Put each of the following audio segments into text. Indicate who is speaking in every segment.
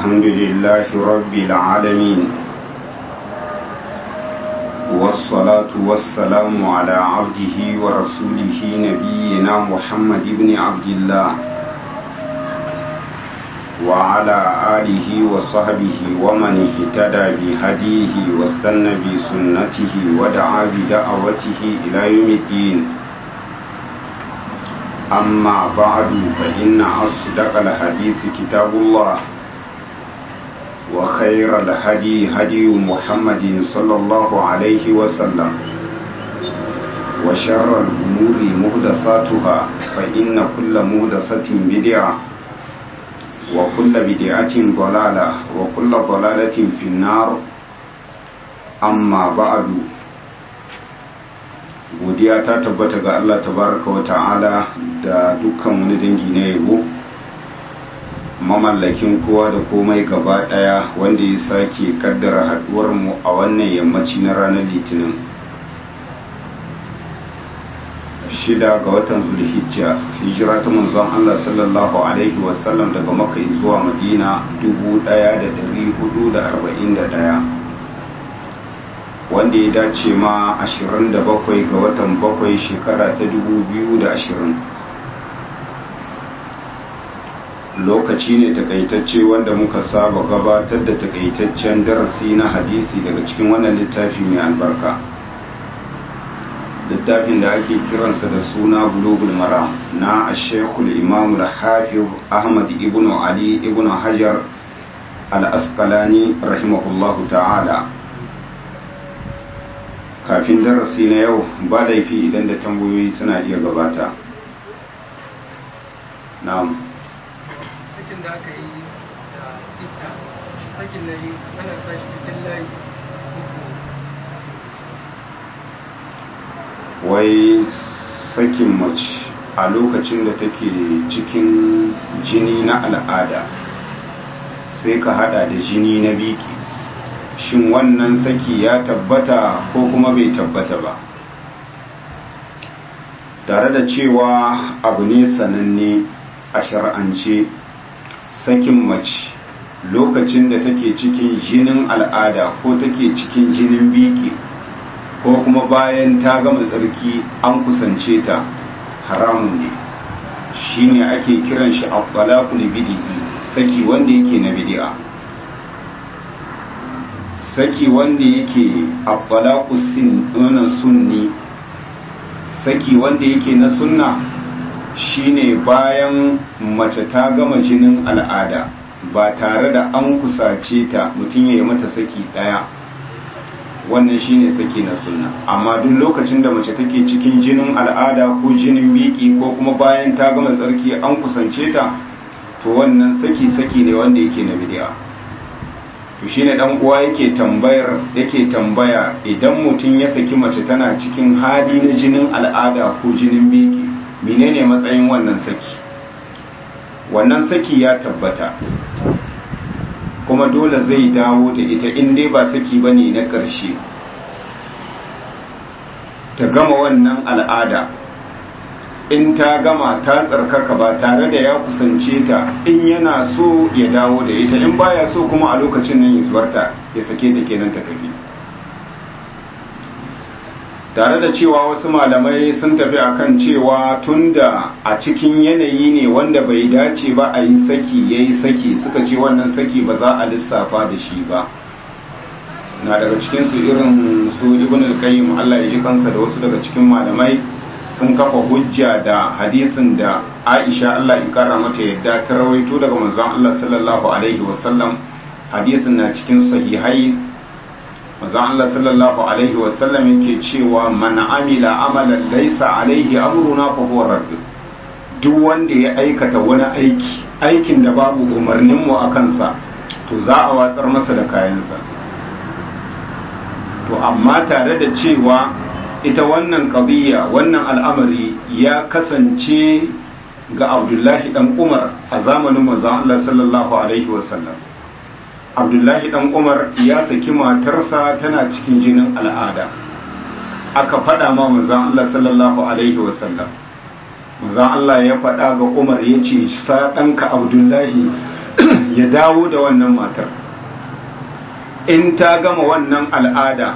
Speaker 1: الحمد لله رب العالمين والصلاة والسلام على عبده ورسوله نبينا محمد بن عبد الله وعلى آله وصحبه ومن اهتدى بهديه واستنى بسنته ودعا بدعوته إلى يوم الدين أما بعد فإن أصدق الحديث كتاب الله وخير الهدي هدي محمد صلى الله عليه وسلم وشر الأمور مهدثاتها فإن كل مهدثة بدعة وكل بدعة ضلالة وكل ضلالة في النار أما بعد godiya ta tabbata ga Allah tabaraka wa ta'ala da dukkan wani dangi na yabo mamallakin kowa da komai gaba daya wanda ya sake kaddara haduwar mu a wannan yammaci na ranar litinin shida ga watan zulhijja hijira ta manzon Allah sallallahu alaihi wasallam daga makka zuwa madina 1441 wanda ya dace ma 27 ga watan bakwai shekara ta 2020 lokaci ne takaitacce wanda muka saba gabatar da takaitaccen darasi na hadisi daga cikin wannan littafi mai albarka littafin da ake kiransa da suna bulugul mara na ashekul imamu da hafiz ahmad ibn ali ibn hajar al-asqalani rahimahullahu ta'ala kafin darasi na yau ba laifi idan da tambayoyi suna iya gabata na'am
Speaker 2: sakin da aka yi da ita sakin na yi ana sa shi cikin layi
Speaker 1: wai sakin mace a lokacin da take cikin jini na al'ada sai ka hada da jini na biki shin wannan saki ya tabbata ko kuma bai tabbata ba tare da cewa abu ne sananne a shar'ance sakin mace lokacin da take cikin jinin al'ada ko take cikin jinin biki ko kuma bayan ta gama tsarki an kusance ta haramun ne shine ake kiran shi abbalaqul bid'i saki wanda yake na bid'a saki wanda yake abbalaqu sunni saki wanda yake na sunna shine bayan mace ta gama jinin al'ada ba tare da an kusace ta mutum ya yi mata saki daya wannan shine saki na sunna amma duk lokacin da mace take cikin jinin al'ada ko jinin biki ko kuma bayan ta gama tsarki an kusance ta to wannan saki saki ne wanda yake na bid'a to shine dan uwa yake tambayar yake tambaya idan mutum ya saki mace tana cikin hali na jinin al'ada ko jinin biki menene matsayin wannan saki wannan saki ya tabbata kuma dole zai dawo da ita in dai ba saki bane na ƙarshe ta gama wannan al'ada in ta gama ta tsarkaka ba tare da ya kusance ta in yana so ya dawo da ita in baya so kuma a lokacin nan ya zubarta ya sake ta kenan ta tafi tare da cewa wasu malamai sun tafi akan cewa tunda a cikin yanayi ne wanda bai dace ba a yi saki ya yi saki suka ce wannan saki ba za a lissafa da shi ba na daga cikinsu irin su ibn al-qayyim Allah ya ji kansa da wasu daga cikin malamai sun kafa hujja da hadisin da Aisha Allah ya kara mata yadda ta rawaito daga manzon Allah sallallahu alaihi wasallam hadisin na cikin sahihai manzon Allah sallallahu alaihi wasallam yake cewa man amila amalan laysa alaihi amruna fa huwa radd duk wanda ya aikata wani aiki aikin da babu umarnin mu akan sa to za a watsar masa da kayansa to amma tare da cewa ita wannan qadiyya wannan al'amari ya kasance ga Abdullahi dan Umar a zamanin manzon Allah sallallahu alaihi wasallam abdullahi dan umar ya saki matarsa tana cikin jinin al'ada aka faɗa ma manzan Allah sallallahu alaihi wasallam manzan Allah ya faɗa ga umar ya ce sa ɗanka abdullahi ya dawo da wannan matar in ta gama wannan al'ada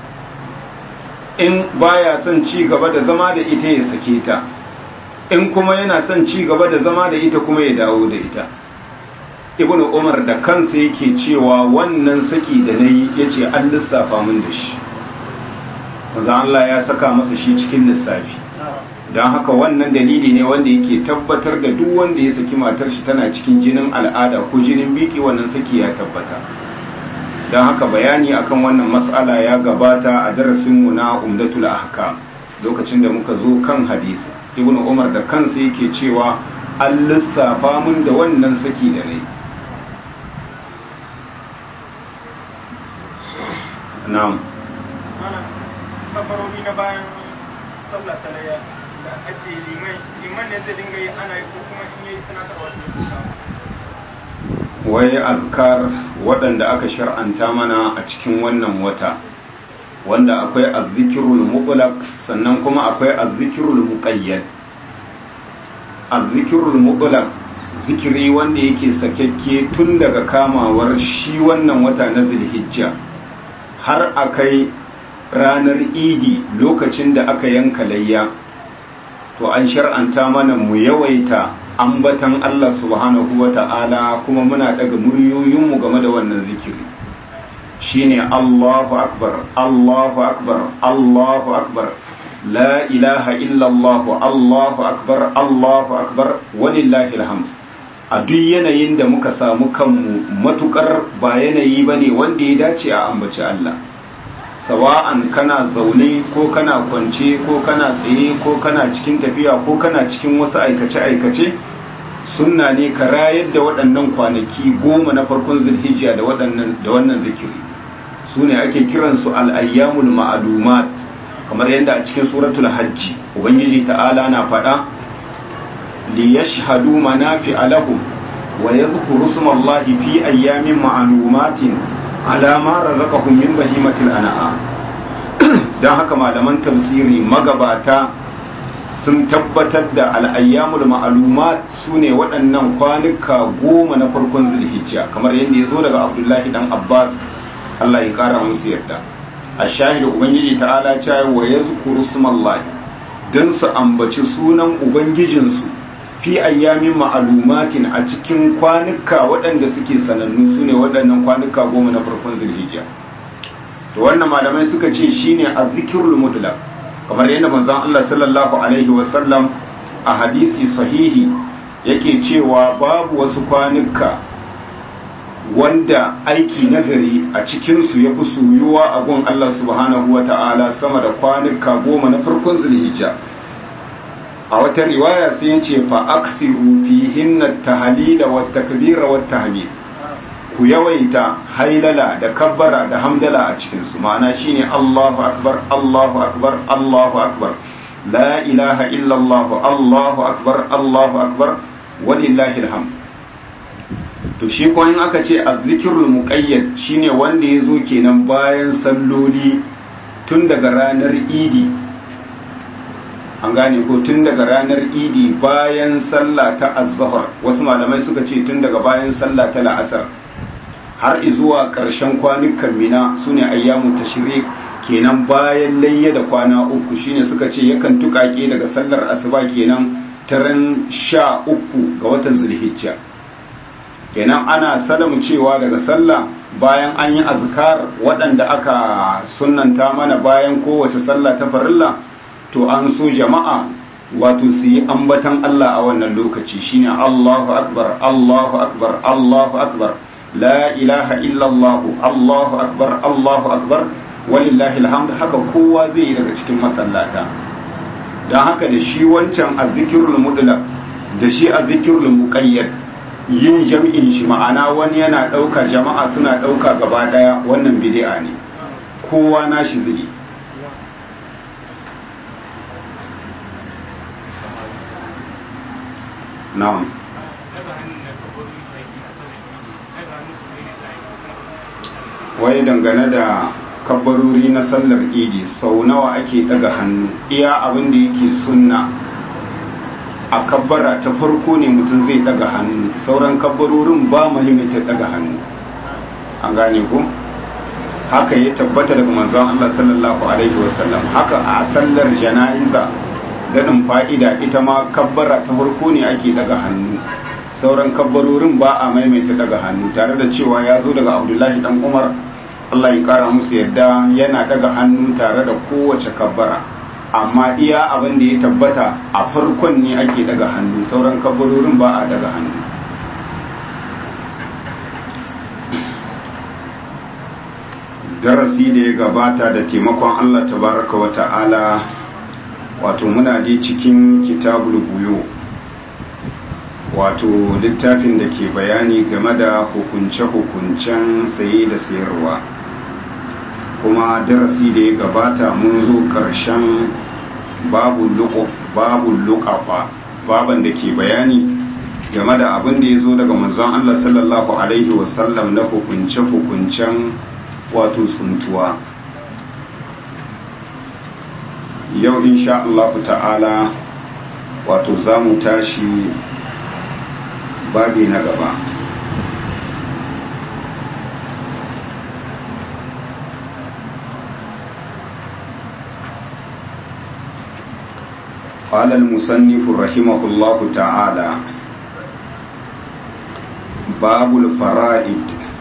Speaker 1: in baya son ci gaba da zama da ita ya sake ta in kuma yana son ci gaba da zama da ita kuma ya dawo da ita ibn umar da kansa yake cewa wannan saki da na yi ya ce an lissafa min da shi maza Allah ya saka masa shi cikin lissafi don haka wannan dalili ne wanda yake tabbatar da duk wanda ya saki matar shi tana cikin jinin al'ada ko jinin biki wannan saki ya tabbata don haka bayani akan wannan matsala ya gabata a darasinmu na umdatul ahkam lokacin da muka zo kan hadisi ibnu umar da kansa yake cewa an lissafa mun da wannan saki da ne na'am
Speaker 3: kafarori na bayan sallah ta layya da ake liman liman ne zai dinga yi ana yi ko kuma in yi tunatarwa su
Speaker 1: wai azkar waɗanda aka shar'anta mana a cikin wannan wata wanda akwai azzikirul mutlaq sannan kuma akwai azzikirul muqayyad azzikirul mutlaq zikiri wanda yake sakekke tun daga kamawar shi wannan wata na zulhijja har akai ranar idi lokacin da aka yanka layya to an shar'anta mana mu yawaita ambatan Allah subhanahu wa ta'ala kuma muna daga muryoyinmu game da wannan zikiri shine Allahu akbar Allahu akbar Allahu akbar la ilaha illallah Allahu akbar Allahu akbar walillahi alhamd a duk yanayin da muka samu kanmu matukar ba yanayi bane wanda ya dace a ambaci Allah sawa'an kana zaune ko kana kwance ko kana tsaye ko kana cikin tafiya ko kana cikin wasu aikace-aikace sunna ne ka rayar da waɗannan kwanaki goma na farkon zulhijja da wannan zikiri su ne ake kiransu al'ayyamul ma'alumat kamar yadda a cikin suratul hajji ubangiji ta'ala na faɗa li yashhadu manafi alahum wa yadhkuru smallahi fi ayyamin ma'lumatin alama razaqahum min bahimatil an'am dan haka malaman tafsiri magabata sun tabbatar da al'ayyamul ma'lumat sune waɗannan kwanuka goma na farkon zulhijja kamar yadda ya zo daga abdullahi dan abbas Allah ya kara musu yarda a shahidu ubangiji ta'ala cewa wa yazkuru smallahi dan su ambaci sunan ubangijinsu fi ayyamin ma'alumatin a cikin kwanuka waɗanda suke sanannu su ne waɗannan kwanuka goma na farkon zulhijja to wannan malamai suka ce shine azzikirul mutlaq kamar yadda manzon Allah sallallahu alaihi wasallam a hadisi sahihi yake cewa babu wasu kwanuka wanda aiki nagari a cikinsu ya fi soyuwa a gun Allah subhanahu wa ta'ala sama da kwanuka goma na farkon zulhijja a wata riwaya sai ya ce fa aksiru fihin tahlila wa takbira wa tahmid ku yawaita hailala da kabbara da hamdala a cikin su ma'ana shine Allahu akbar Allahu akbar Allahu akbar la ilaha illa Allah Allahu akbar Allahu akbar walillahi alhamd to shi ko in aka ce azzikirul muqayyad shine wanda yazo kenan bayan salloli tun daga ranar idi an gane ko tun daga ranar idi bayan sallah ta azhar wasu malamai suka ce tun daga bayan sallah ta la'asar har zuwa ƙarshen kwanukan mina sune ayyamu tashrik kenan bayan layya da kwana uku shine suka ce yakan tukake daga sallar asuba kenan taran sha uku ga watan zulhijja kenan ana salamu cewa daga sallah bayan an yi azkar waɗanda aka sunnanta mana bayan kowace sallah ta farilla to an so jama'a wato su yi ambatan Allah a wannan lokaci shine Allahu akbar Allahu akbar Allahu akbar la ilaha illallah Allahu akbar Allahu akbar walillahi alhamd haka kowa zai yi daga cikin masallata don haka da shi wancan azzikirul mutlaq da shi azzikirul muqayyad yin jam'in shi ma'ana wani yana ɗauka jama'a suna ɗauka gaba ɗaya wannan bid'a ne kowa nashi zai na'am wai dangane da kabbarori na sallar idi sau nawa ake daga hannu iya abin da yake sunna a kabbara ta farko ne mutum zai daga hannu sauran kabbarorin ba mahimmancin daga hannu an gane ku haka ya tabbata daga manzon Allah sallallahu alaihi wasallam haka a sallar jana'iza gadin fa'ida ita ma kabbara ta farko ne ake daga hannu sauran kabbarorin ba a maimaita daga hannu tare da cewa ya zo daga abdullahi dan umar Allah ya kara musu yadda yana daga hannu tare da kowace kabbara amma iya abin da ya tabbata a farkon ne ake daga hannu sauran kabbarorin ba a daga hannu darasi da ya gabata da taimakon Allah tabaraka wa ta'ala wato muna dai cikin kitabul buyo wato littafin da ke bayani game da hukunce-hukuncen saye da sayarwa kuma darasi da ya gabata mun zo ƙarshen babu luƙafa baban da ke bayani game da abin da ya zo daga manzon Allah sallallahu Alaihi wasallam na hukunce-hukuncen wato tsuntuwa yau insha Allah ta'ala wato za mu tashi babi na gaba قال المصنف رحمه الله تعالى باب الفرائد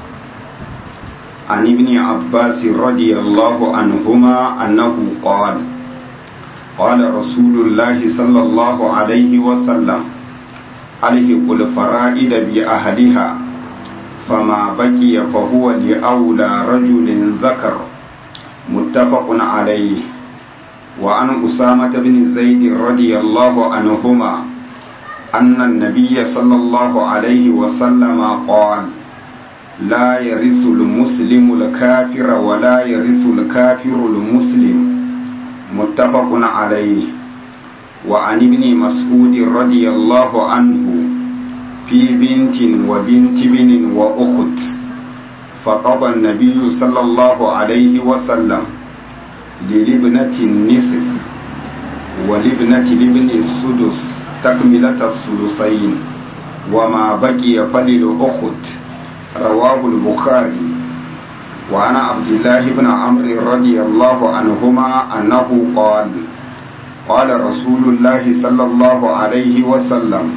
Speaker 1: عن ابن عباس رضي الله عنهما أنه قال قال رسول الله صلى الله عليه وسلم ألهق الفرائد بأهلها فما بقي فهو لأولى رجل ذكر متفق عليه وعن أسامة بن زيد رضي الله عنهما أن النبي صلى الله عليه وسلم قال لا يرث المسلم الكافر ولا يرث الكافر المسلم متفق عليه وعن ابن مسعود رضي الله عنه في بنت وبنت بن وأخت فقضى النبي صلى الله عليه وسلم للابنة النصف ولابنة الابن السدس تكملة الثلثين وما بقي فللأخت رواه البخاري وعن عبد الله بن عمرو رضي الله عنهما أنه قال قال رسول الله صلى الله عليه وسلم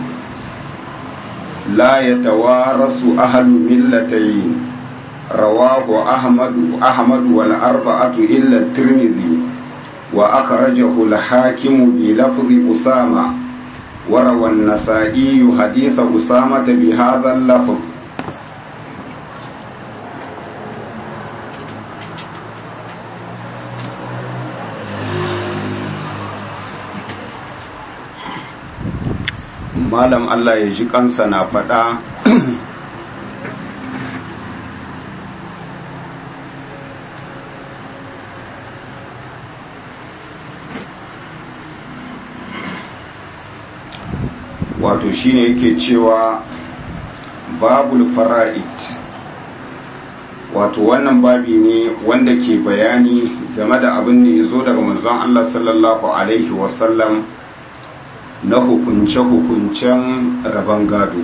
Speaker 1: لا يتوارث أهل ملتين رواه أحمد أحمد والأربعة إلا الترمذي وأخرجه الحاكم بلفظ أسامة وروى النسائي حديث أسامة بهذا اللفظ malam Allah ya ji kansa na faɗa wato shine yake cewa babul fara'id wato wannan babi ne wanda ke bayani game da abin da ya zo daga manzon Allah sallallahu alaihi wasallam na hukunce-hukuncen rabon gado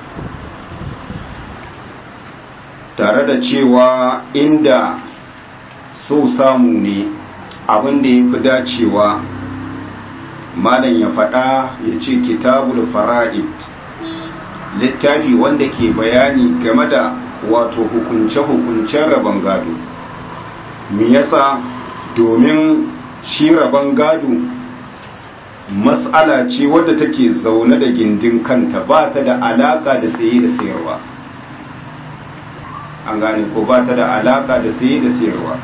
Speaker 1: tare da cewa inda so samu ne abin da ya fi dacewa malam ya faɗa ya ce kitabul fara'id littafi wanda ke bayani game da wato hukunce-hukuncen rabon gado me yasa domin shi rabon gado mas'ala ce wadda take zaune da gindin kanta ba ta da alaka da saye da sayarwa an gane ko ba ta da alaka da saye da sayarwa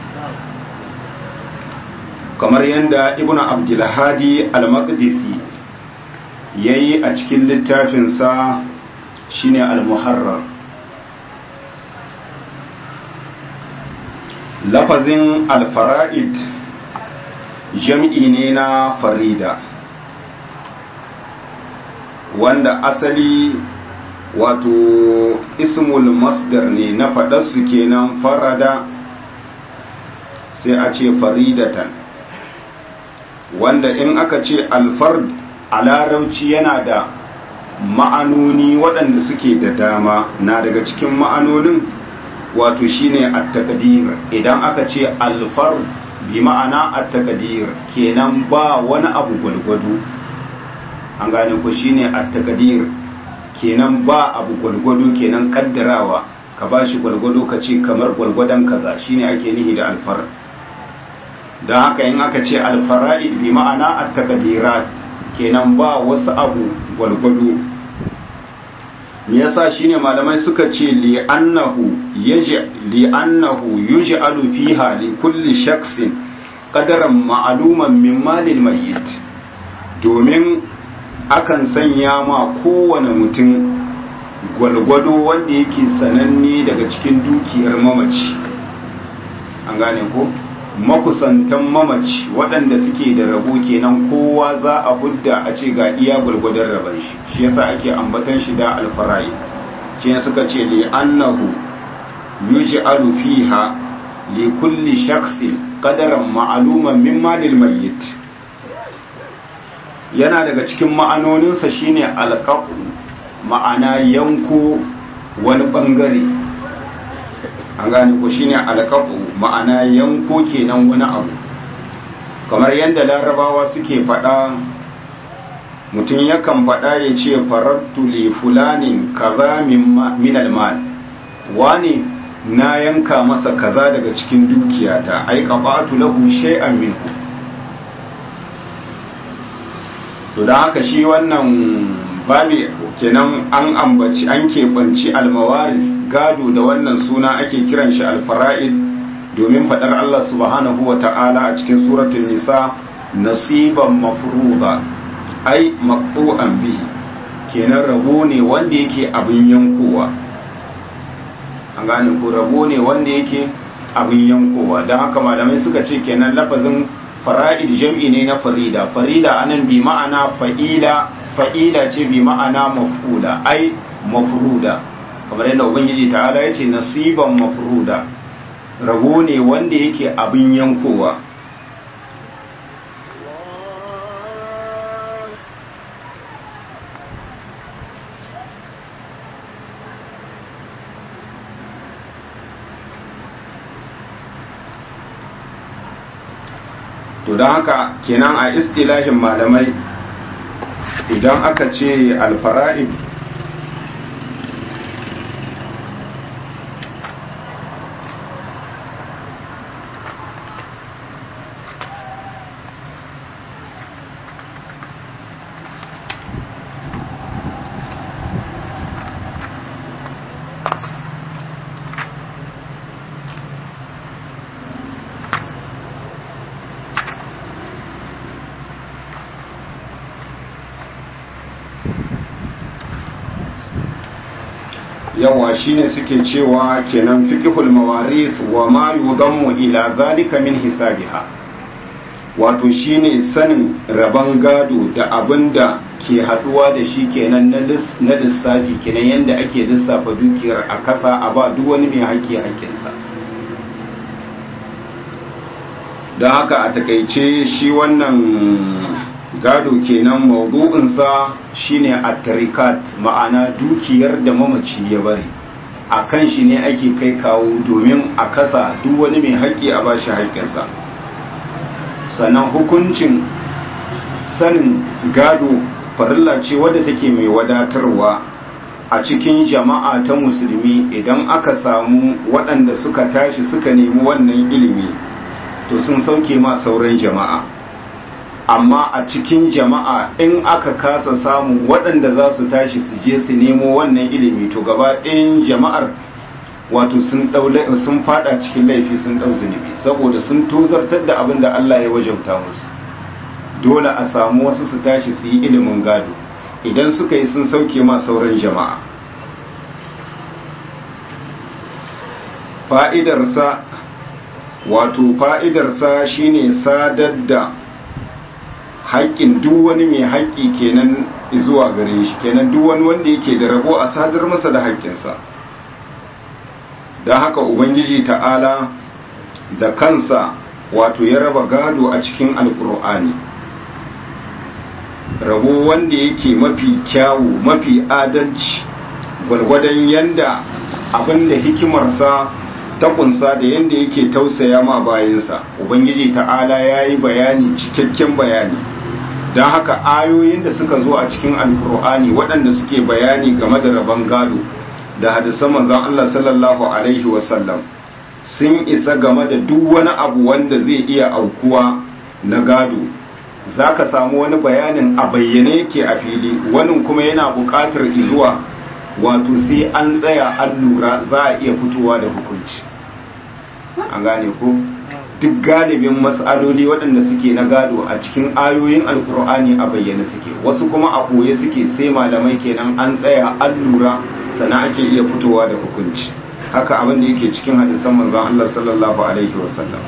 Speaker 1: kamar yadda ibn abdulhadi al-maqdisi ya yi a cikin littafinsa shine al-muharrar lafazin al-fara'id jam'i ne na farida wanda asali wato ismul masdar ne na faɗarsu kenan farada sai a ce faridatan wanda in aka ce alfard a larauci yana da ma'anoni waɗanda suke da dama na daga cikin ma'anonin wato shine at-taqdir idan aka ce alfar bi ma'ana at-taqdir kenan ba wani abu gwalgwado an gane ko shine at-taqdir kenan ba abu gwalgwado kenan kaddarawa ka bashi gwalgwado ka ce kamar gwalgwadon kaza shine ake nihi da alfar don haka in aka ce alfara'id bi ma'ana at-taqdirat kenan ba wasu abu gwalgwado me yasa shine malamai suka ce li annahu yaji li annahu yuj'alu fiha li kulli shakhsin qadaran ma'luman min malil mayyit domin akan sanya ma kowane mutum gwalgwado wanda yake sananne daga cikin dukiyar mamaci an gane ko makusantan mamaci waɗanda suke da rabo kenan kowa za a hudda a ce ga iya gwargwadon rabon shi shi yasa ake ambatan shi da alfarai shi ne suka ce li annahu yuj'alu fiha li kulli shakhsin qadaran ma'luman min malil mayyit yana daga cikin ma'anoninsa shine alqaqu ma'ana yanko wani bangare an gane ko shine alqatu ma'ana yanko kenan wani abu kamar yadda larabawa suke faɗa mutum yakan faɗa ya ce farattu li fulanin kaza min almal wani na yanka masa kaza daga cikin dukiyata ai qabatu lahu shay'an minhu to da haka shi wannan babi kenan an ambaci an keɓanci almawaris gado da wannan suna ake kiran shi alfara'id domin faɗar Allah subhanahu wa ta'ala a cikin suratul nisa nasiban mafruba ai maqtu'an bihi kenan rabo ne wanda yake abin yankowa an gane ko rabo ne wanda yake abin yankowa don haka malamai suka ce kenan lafazin fara'id jam'i ne na farida farida anan bi ma'ana fa'ila fa'ila ce bi ma'ana maf'ula ai mafruda kamar yadda ubangiji ta'ala ya ce nasiban mafruda rabo ne wanda yake abin yankowa to don haka kenan a istilahin malamai idan aka ce alfara'id yawa shine suke cewa kenan fiqhul mawaris wa ma yudammu ila zalika min hisabiha wato shine sanin raban gado da abinda ke haduwa da shi kenan na lissafi kenan yanda ake lissafa dukiyar a kasa a ba duk wani mai haƙƙi haƙƙinsa don haka a takaice shi wannan gado kenan mawdu'insa shine at-tarikat ma'ana dukiyar da mamaci ya bari a kan shi ne ake kai kawo domin a kasa duk wani mai haƙƙi a bashi haƙƙinsa sannan hukuncin sanin gado farilla ce wadda take mai wadatarwa a cikin jama'a ta musulmi idan aka samu waɗanda suka tashi suka nemi wannan ilimi to sun sauke ma sauran jama'a amma a cikin jama'a in aka kasa samu waɗanda za su tashi su je su nemo wannan ilimi to gaba ɗayan jama'ar wato sun fada cikin laifi sun ɗau zunubi saboda sun tozartar da abin da Allah ya wajauta musu dole a samu wasu su tashi su yi ilimin gado idan suka yi sun sauke ma sauran jama'a fa'idarsa wato fa'idarsa shine sadar da haƙƙin duk wani mai haƙƙi kenan zuwa gare shi kenan duk wani wanda yake da rabo a sadar masa da haƙƙinsa don haka ubangiji ta'ala da kansa wato ya raba gado a cikin alƙur'ani rabo wanda yake mafi kyawu mafi adalci gwargwadon yanda abinda hikimarsa ta kunsa da yanda yake tausaya ma bayansa ubangiji ta'ala ya yi bayani cikakken bayani don haka ayoyin da suka zo a cikin alkur'ani waɗanda suke bayani game da rabon gado da hadisan manzon Allah sallallahu alaihi wasallam sun isa game da duk wani abu wanda zai iya aukuwa na gado za ka samu wani bayanin a bayyane yake a fili wani kuma yana buƙatar izuwa wato sai an tsaya an lura za a iya fitowa da hukunci an gane ko duk galibin matsaloli waɗanda suke na gado a cikin ayoyin alkur'ani a bayyane suke wasu kuma a ɓoye suke sai malamai kenan an tsaya an lura sana ake iya fitowa da hukunci haka abin da yake cikin hadisan manzon Allah sallallahu alaihi wasallam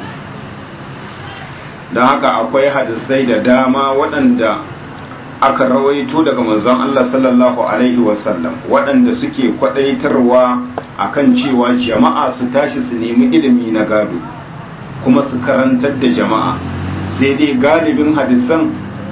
Speaker 1: don haka akwai hadisai da dama waɗanda aka rawaito daga manzon Allah sallallahu alaihi wasallam waɗanda suke kwadaitarwa akan cewa jama'a su tashi su nemi ilimi na gado kuma su karantar da jama'a sai dai galibin hadisan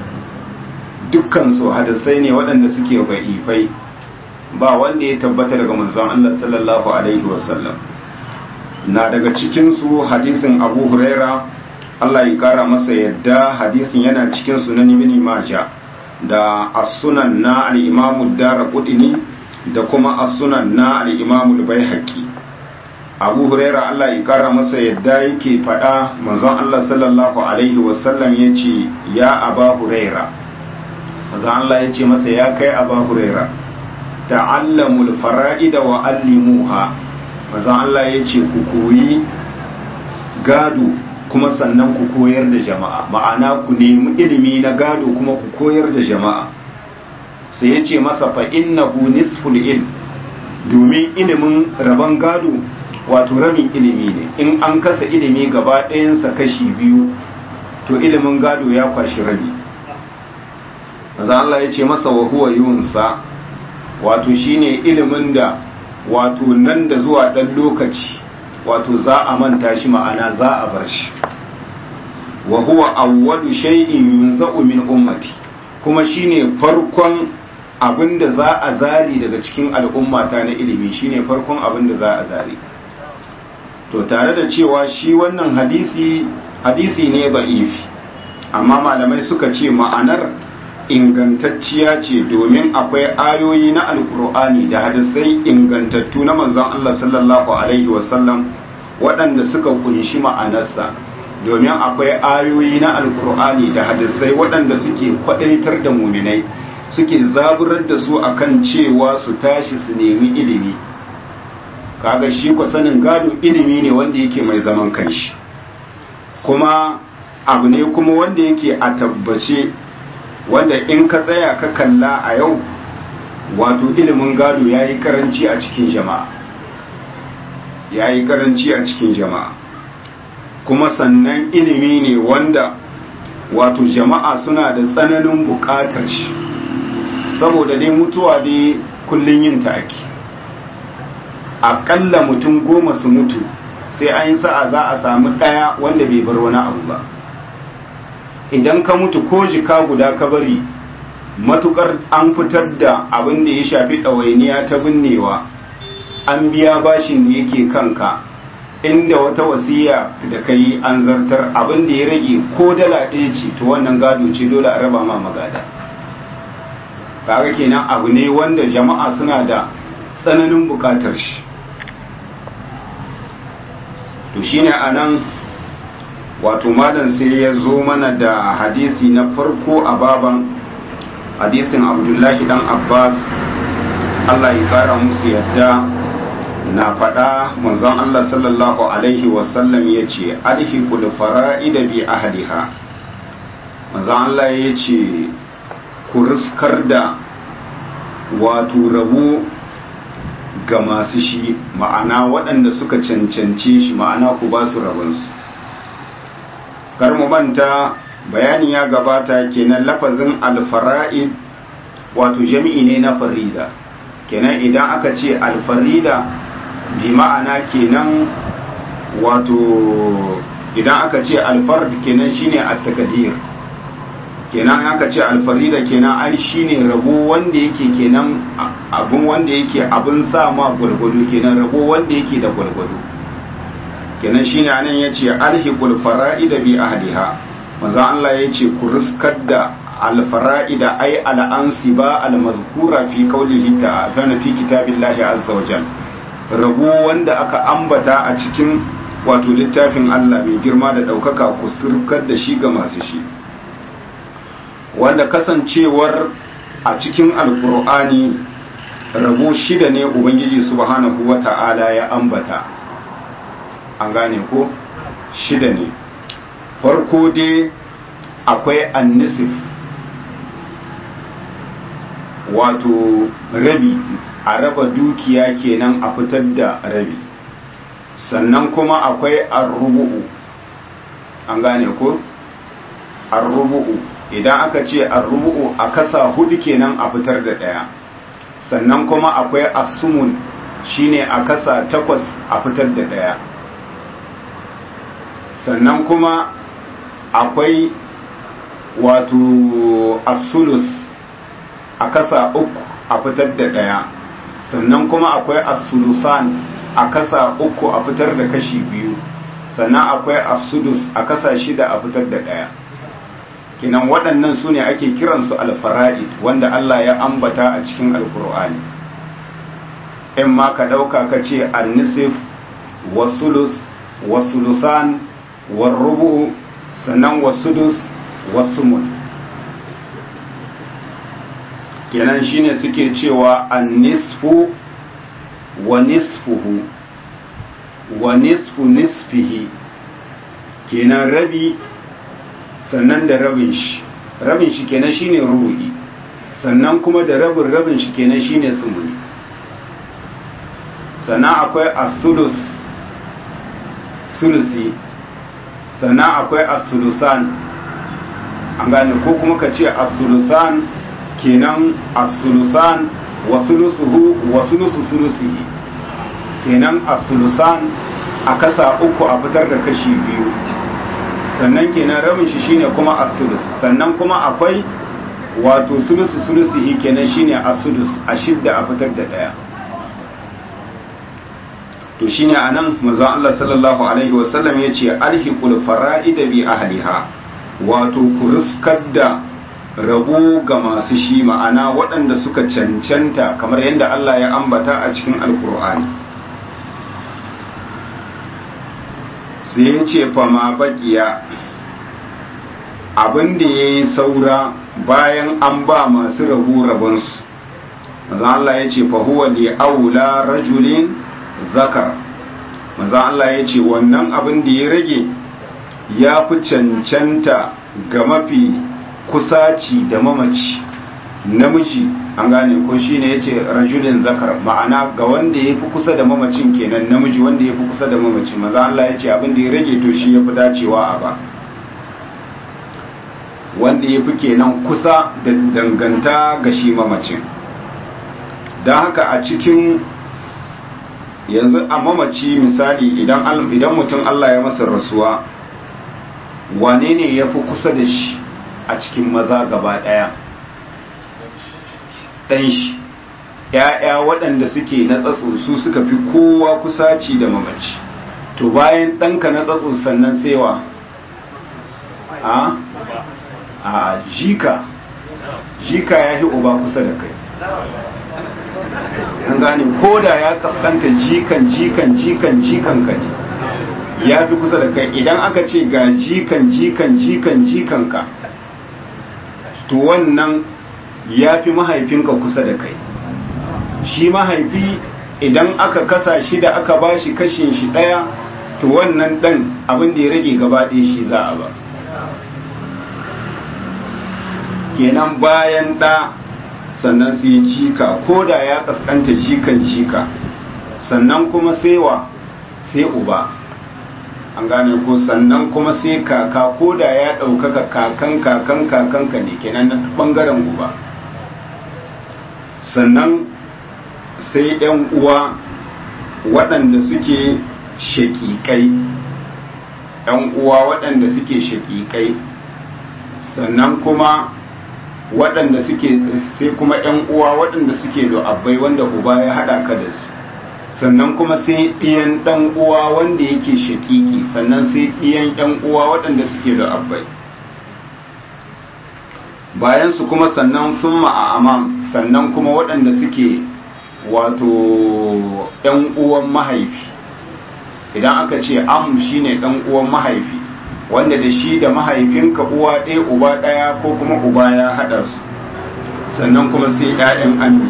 Speaker 1: dukkansu hadisai ne waɗanda suke ba'ifai ba wanda ya tabbata daga manzon Allah sallallahu alaihi wasallam na daga cikinsu hadisin abu huraira Allah ya kara masa yadda hadisin yana cikin sunan ibn maja da as-sunan na al-imam ad-darqutni da kuma as-sunan na al-imam al-baihaqi abu huraira Allah ya kara masa yadda yake faɗa manzon Allah sallallahu alaihi wasallam yace ya aba huraira manzon Allah yace masa ya kai aba huraira ta'allamul fara'ida wa allimuha manzon Allah yace ku koyi gado kuma sannan ku koyar da jama'a ma'ana ku nemi ilimi na gado kuma ku koyar da jama'a sai yace masa fa innahu nisful ilm domin ilimin rabon gado wato rabin ilimi ne in an kasa ilimi gaba ɗayansa kashi biyu to ilimin gado ya kwashi rabi maza Allah ya ce masa wa huwa yunsa wato shine ilimin da wato nan da zuwa ɗan lokaci wato za a manta shi ma'ana za a bar shi wa huwa awwalu shay'in yunza'u min ummati kuma shine farkon abin da za a zari daga cikin al'ummata na ilimi shine farkon abin da za a zari to tare da cewa shi wannan hadisi hadisi ne ba'ifi amma malamai suka ce ma'anar ingantacciya ce domin akwai ayoyi na alkur'ani da hadisai ingantattu na manzon Allah sallallahu alaihi wasallam waɗanda suka kunshi ma'anarsa domin akwai ayoyi na alkur'ani da hadisai waɗanda suke kwadaitar da muminai suke zaburar da su akan cewa su tashi su nemi ilimi kaga shi ku sanin gado ilimi ne wanda yake mai zaman kanshi kuma abu ne kuma wanda yake a tabbace wanda in ka tsaya ka kalla a yau wato ilimin gado ya yi karanci a cikin jama'a ya yi karanci a cikin jama'a kuma sannan ilimi ne wanda wato jama'a suna da tsananin buƙatar shi saboda dai mutuwa dai kullum yin ta ake aƙalla mutum goma su mutu sai an yi sa'a za a samu ɗaya wanda bai bar wani abu ba idan ka mutu ko jika guda ka bari matukar an fitar da abin da ya shafi ɗawainiya ta binnewa an biya bashin da yake kanka inda wata wasiya da ka yi an zartar abin da ya rage ko dala ɗaya ce to wannan gado ce dole a raba ma magada kaga kenan abu ne wanda jama'a suna da tsananin bukatar shi to shine anan wato malam sai ya zo mana da hadisi na farko a baban hadisin abdullahi dan abbas allah ya kara musu yadda na faɗa manzon allah sallallahu alaihi wasallam ya ce alhiqul fara'ida bi ahliha manzon allah ya ce ku riskar da wato rabo ga masu shi ma'ana waɗanda suka cancance shi ma'ana ku ba su rabonsu kar mu manta bayani ya gabata kenan lafazin alfara'id wato jami'i ne na farida kenan idan aka ce alfarida bi ma'ana kenan wato idan aka ce alfard kenan shine at-takadir kenan aka ce alfarida kenan ai shine rabo wanda yake kenan abun wanda yake abun sa ma gwargwado kenan rabo wanda yake da gwargwado kenan shine anan yace alhiqul fara'ida bi ahliha manzo Allah yace ku riskar da alfara'ida ai al'ansiba almazkura fi qawlihi ta'ala fi kitabillahi azza wa jalla rabo wanda aka ambata a cikin wato littafin Allah mai girma da ɗaukaka ku surkar da shi ga masu shi wanda kasancewar a cikin alkur'ani rabo shida ne ubangiji subhanahu wa ta'ala ya ambata an gane ko shida ne farko dai akwai annisif wato rabi a raba dukiya kenan a fitar da rabi sannan kuma akwai arrubu'u an gane ko arrubu'u idan aka ce arrubu'u a kasa hudu kenan a fitar da daya sannan kuma akwai asumun shine a kasa takwas a fitar da daya sannan kuma akwai wato asulus a kasa uku a fitar da daya sannan kuma akwai asulusan a kasa uku a fitar da kashi biyu sannan akwai asudus a kasa shida a fitar da ɗaya kinan waɗannan su ne ake kiransu alfara'id wanda Allah ya ambata a cikin alkur'ani in ma ka ɗauka ka ce annisif wasulus wasulusan warrubu sannan wasudus wasumun kenan shine suke cewa annisfu wa nisfuhu wa nisfu nisfihi kenan rabi sannan da rabin shi rabin shi kenan shine rubu'i sannan kuma da rabin rabin shi kenan shine sumuni sannan akwai as-sulus sulusi sannan akwai as-sulusan an gane ko kuma ka ce as-sulusan kenan as-sulusan wa sulusuhu wa sulusu sulusihi kenan as-sulusan a kasa uku a fitar da kashi biyu sannan kenan rabin shi shine kuma as-sulus sannan kuma akwai wato sulusu sulusihi kenan shine as-sulus a shidda a fitar da daya to shine anan manzon Allah sallallahu alaihi wasallam yace alhiqul fara'id bi ahliha wato ku riskar da rabo ga masu shi ma'ana waɗanda suka cancanta kamar yadda Allah ya ambata a cikin alkur'ani sai ya ce fama bakiya abin da ya yi saura bayan an ba masu rabu rabonsu maza Allah ya ce fahuwa li aula rajulin zakar maza Allah ya ce wannan abin da ya rage ya fi cancanta ga mafi kusaci da mamaci namiji an gane ko shine yace rajulin zakar ma'ana ga wanda yafi kusa da mamacin kenan namiji wanda yafi kusa da mamacin maza Allah yace abin da ya rage to shi yafi dacewa a ba wanda yafi kenan kusa da danganta ga shi mamacin don haka a cikin yanzu a mamaci misali idan idan mutum Allah ya masa rasuwa wane ne yafi kusa da shi a cikin maza gaba ɗaya ɗan shi ‘ya'ya waɗanda suke na tsatso su suka fi kowa kusaci da mamaci to bayan ɗanka na tsatso sannan saiwa a a jika jika ya fi uba kusa da kai an gane ko da ya kaskanta jikan jikan jikan jikan ka ne ya fi kusa da kai idan aka ce ga jikan jikan jikan jikan ka to wannan ya fi mahaifinka kusa da kai shi mahaifi idan aka kasa shi da aka ba shi kashin shi ɗaya to wannan ɗan abin da ya rage gaba ɗaya shi za a ba kenan bayan ɗa sannan sai jika ko da ya kaskanta jikan jika sannan kuma sai wa sai uba an gane ko sannan kuma sai kaka ko da ya ɗaukaka kakan kakan kakanka ne kenan na ɓangaren uba sannan sai ‘yan uwa waɗanda suke shaƙiƙai ‘yan uwa waɗanda suke shaƙiƙai sannan kuma waɗanda suke sai kuma ‘yan uwa waɗanda suke abbai wanda uba ya haɗa ka da su sannan kuma sai ɗiyan ɗan uwa wanda yake shaƙiƙi sannan sai ɗiyan ‘yan uwa waɗanda suke abbai bayan su kuma sannan sun ma'amam sannan kuma waɗanda suke wato ‘yan uwan mahaifi idan aka ce am shine ɗan uwan mahaifi wanda da shi da mahaifinka uwa ɗaya uba ɗaya ko kuma uba ya haɗa su sannan kuma sai ‘ya'yan ammi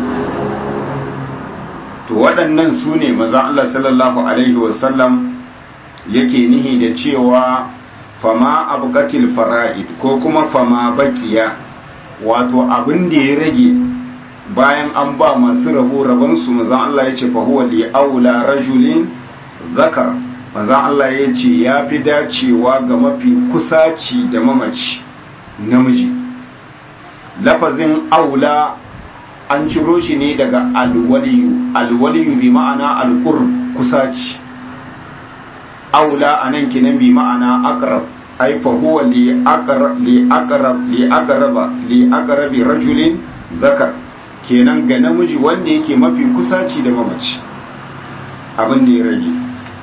Speaker 1: to waɗannan su ne maza Allah sallallahu Alaihi wasallam yake nihi da cewa fama abgatil fara'id ko kuma fama bakiya wato abin da ya rage bayan an ba masu rabo rabonsu maza Allah ya ce fahuwa li aula rajulin zakar manzan Allah ya ce ya fi dacewa ga mafi kusaci da mamaci namiji lafazin aula an ciro shi ne daga alwaliyu alwaliyu bi ma'ana alqur kusaci aula anan kinan bi ma'ana aqrab ay fa huwa li aqrab li aqrab li aqraba li aqrabi rajulin zakar kenan ga namiji wanda yake mafi kusaci da mamaci abin da ya rage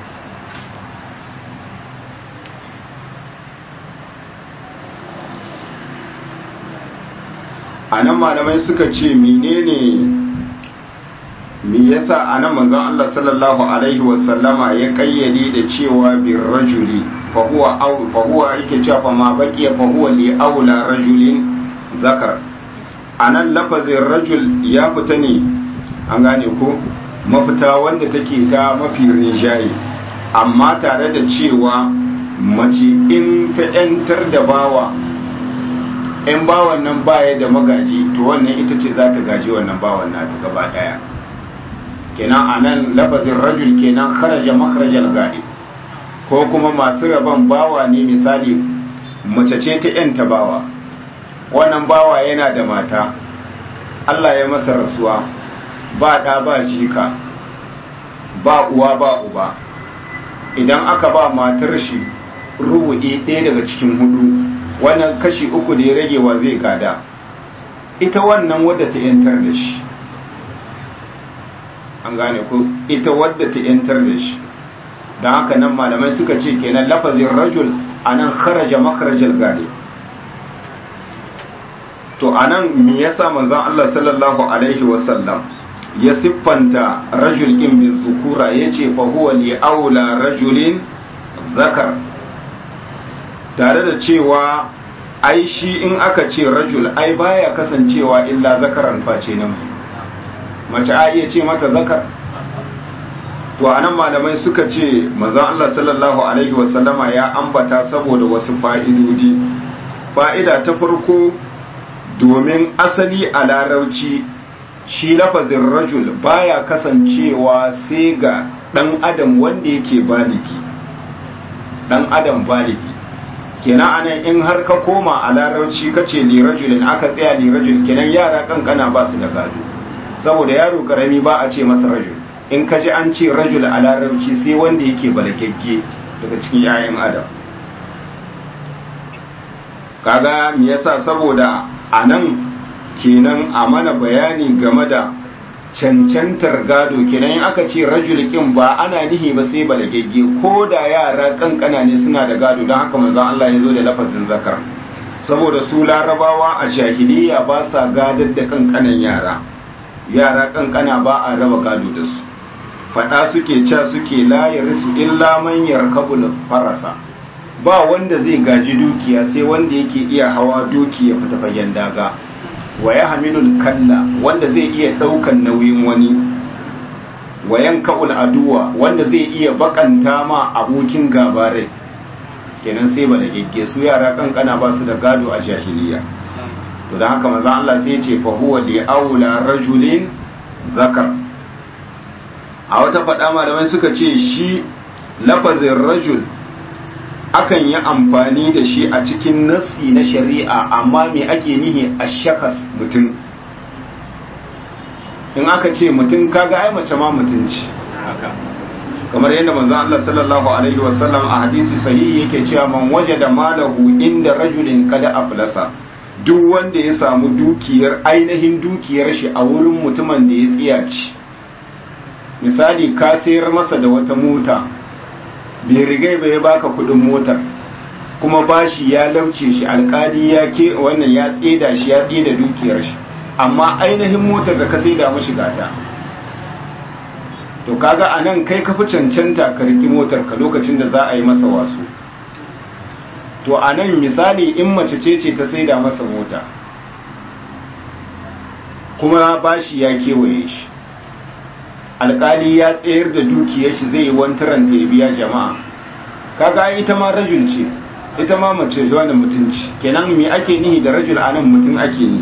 Speaker 1: a nan malamai suka ce menene me yasa a nan manzon Allah sallallahu alaihi wasallama ya kayyade da cewa bir rajuli fa huwa aw fa huwa yake cewa fa ma baqiya fa huwa li aula rajulin zakar anan lafazin rajul ya fita ne an gane ko mafita wanda take ta mafi rinjaye amma tare da cewa mace in ta 'yantar da bawa in bawan nan baya da magaji to wannan ita ce za ta gaji wannan bawan nata gaba daya kenan a nan lafazin rajul kenan kharaja makharajal gadi ko kuma masu rabon bawa ne misali mace ce ta yanta bawa wannan bawa yana da mata Allah ya masa rasuwa ba ɗa ba jika ba uwa ba uba idan aka ba matar shi rubu'i ɗaya daga cikin hudu wannan kashi uku da ya rage wa zai gada ita wannan wadda ta yantar da shi an gane ko ita wadda ta yantar da shi don haka nan malamai suka ce kenan lafazin rajul a nan kharaja makarajal gade to a nan me yasa manzon Allah sallallahu alaihi wasallam ya siffanta rajul in bin zukura ya ce fa huwa li aula rajulin zakar tare da cewa ai shi in aka ce rajul ai baya kasancewa illa zakaran face nan mace a iya ce mata zakar to anan malamai suka ce manzon Allah sallallahu alaihi wasallama ya ambata saboda wasu fa'idodi fa'ida ta farko domin asali a larauci shi lafazin rajul baya kasancewa sai ga dan adam wanda yake baligi dan adam baligi kenan anan in har ka koma a larauci ka ce lirajulin aka tsaya lirajul kenan yara kankana ba su da gado saboda yaro karami ba a ce masa rajul in ka ji an ce rajul a larauci sai wanda yake balagagge daga cikin 'ya'yan adam kaga me yasa saboda a nan kenan a mana bayani game da cancantar gado kenan in aka ce rajul kin ba ana nihi ba sai balagegge ko da yara kankana ne suna da gado don haka manzon Allah ya zo da lafazin zakar saboda su larabawa a jahiliya ba sa gadar da kankanan yara yara kankana ba a raba gado da su fada suke ca suke la yarisu illa man yarkabul farasa ba wanda zai gaji dukiya sai wanda yake iya hawa doki ya fita fagen daga wa ya hamilul kalla wanda zai iya ɗaukan nauyin wani wayan ka'ul aduwa wanda zai iya bakanta ma abokin gabarai kenan sai ba da gegge su yara kankana ba su da gado a jahiliya to don haka maza Allah sai ce fa huwa li aula rajulin zakar a wata faɗa malamai suka ce shi lafazin rajul akan yi amfani da shi a cikin nassi na shari'a amma me ake nihi a shakas mutum in aka ce mutum kaga ai mace ma mutum ce kamar yadda manzon Allah sallallahu alaihi wasallam a hadisi sahihi yake cewa man wajada malahu inda rajulin kada aflasa duk wanda ya samu dukiyar ainihin dukiyar shi a wurin mutumin da ya tsiyaci misali ka sayar masa da wata mota bai rigai bai baka kudin motar kuma bashi ya lauce shi alkali ya ke wannan ya tseda shi ya tseda dukiyar shi amma ainihin motar da ka saida mashi gata to kaga anan kai ka fi cancanta ka riki motar ka lokacin da za a yi masa wasu to anan misali in mace ce ce ta saida masa mota kuma bashi ya kewaye shi alkali ya tsayar da dukiyar shi zai yi wantaranta ya biya jama'a kaga ita ma rajul ce ita ma mace wani mutunci kenan me ake nihi da rajul anan mutum ake nihi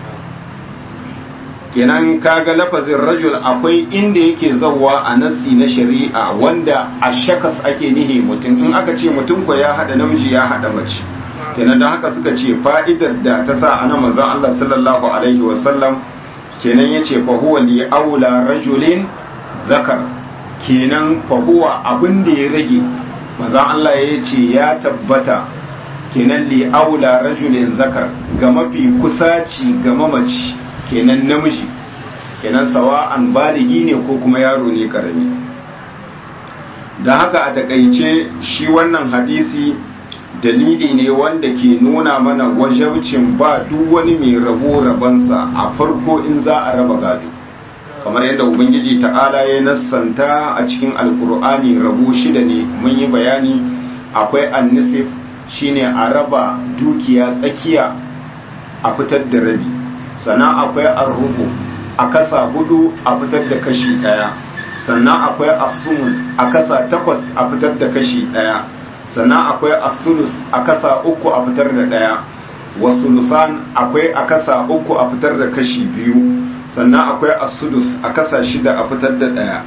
Speaker 1: kenan kaga lafazin rajul akwai inda yake zauwa a nassi na shari'a wanda a shakas ake nihi mutum in aka ce mutum ko ya hada namiji ya hada mace kenan don haka suka ce fa'idar da ta sa ana manzon Allah sallallahu alaihi wasallam kenan yace fa huwa li aula rajulin zakar kenan fa huwa abin da ya rage manzon Allah ya ce ya tabbata kenan li aula rajulin zakar ga mafi kusaci ga mamaci kenan namiji kenan sawa'an baligi ne ko kuma yaro ne karami da haka a takaice shi wannan hadisi dalili ne wanda ke nuna mana wajabcin ba duk wani mai rabo rabansa a farko in za a raba gado kamar yadda ubangiji ta'ala ya nassanta a cikin alkur'ani rabo shida ne mun yi bayani akwai annisif shine a raba dukiya tsakiya a fitar da rabi sannan akwai arrubu a kasa hudu a fitar da kashi daya sannan akwai asumun a kasa takwas a fitar da kashi daya sannan akwai asulus a kasa uku a fitar da daya wasulusan akwai a kasa uku a fitar da kashi biyu sannan akwai asudus a kasa shida a fitar da daya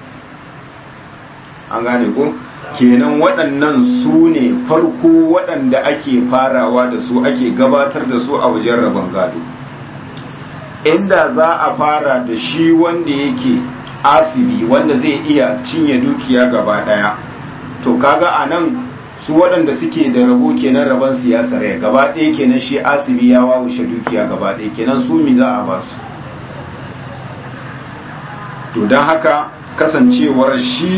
Speaker 1: an gane ko kenan waɗannan su ne farko waɗanda ake farawa da su ake gabatar da su a wajen rabon gado inda za a fara da shi wanda yake asibi wanda zai iya cinye dukiya gaba daya to kaga a nan su waɗanda suke da rabo kenan rabon siyasar ya gaba ɗaya kenan shi asibi ya wawushe dukiya gaba ɗaya kenan su mi za a ba su to don haka kasancewar shi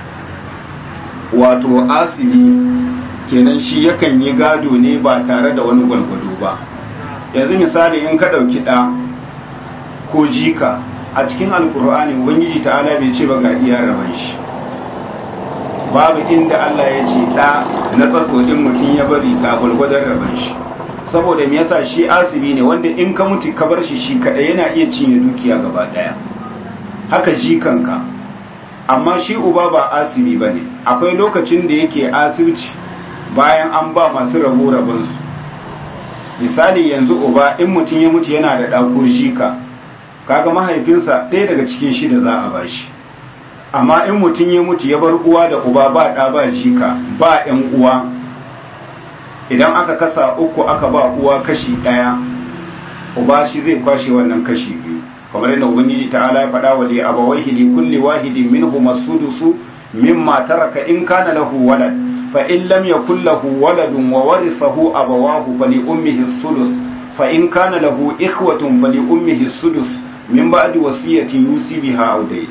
Speaker 1: wato asibi kenan shi yakan yi gado ne ba tare da wani gwalgwado ba yanzu misali in ka ɗauki ɗa ko jika a cikin alkur'ani ubangiji ta'ala bai ce ba ga iya raban shi babu inda Allah ya ce da na tsatsodin mutum ya bari ga gwalgwadon raban shi saboda me yasa shi asibi ne wanda in ka mutu ka bar shi shi kadai yana iya cinye dukiya gaba daya haka jikanka amma shi uba ba asibi bane akwai lokacin da yake asibci bayan an ba masu rabo rabonsu misali yanzu uba in mutum ya mutu yana da ɗako jika kaga mahaifinsa ɗaya daga cikin shida za a bashi amma in mutum ya mutu ya bar uwa da uba ba ɗa ba jika ba ‘yan uwa idan aka kasa uku aka ba uwa kashi ɗaya uba shi zai kwashe wannan kashi biyu kamar yadda ubangiji ta'ala ya faɗa wa li abawaihi li kulli wahidin minhum as-sudusu mimma taraka in kana lahu walad fa in lam yakul lahu waladun wa warithahu abawahu fa li ummihi as-sudus fa in kana lahu ikhwatun fa li ummihi as-sudus min ba'di wasiyatin yusi biha aw dai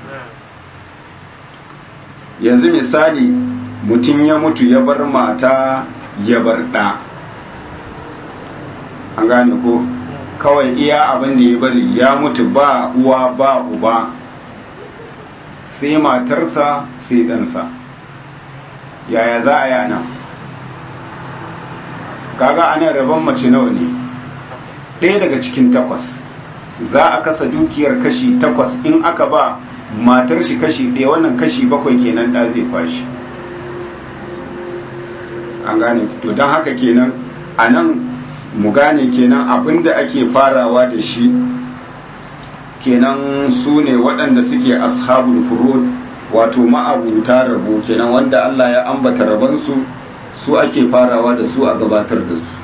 Speaker 1: yanzu misali mutum ya mutu ya bar mata ya bar ɗa an gane ko kawai iya abin da ya bari ya mutu ba uwa ba uba sai matarsa sai ɗansa yaya za a yana kaga anan rabon mace nawa ne ɗaya daga cikin takwas za a kasa dukiyar kashi takwas in aka ba matar shi kashi ɗaya wannan kashi bakwai kenan ɗa zai kwashi an gane to don haka kenan a nan mu gane kenan abinda ake farawa da shi kenan su ne waɗanda suke ashabul furud wato ma'abuta rabo kenan wanda Allah ya ambata rabansu su ake farawa da su a gabatar da su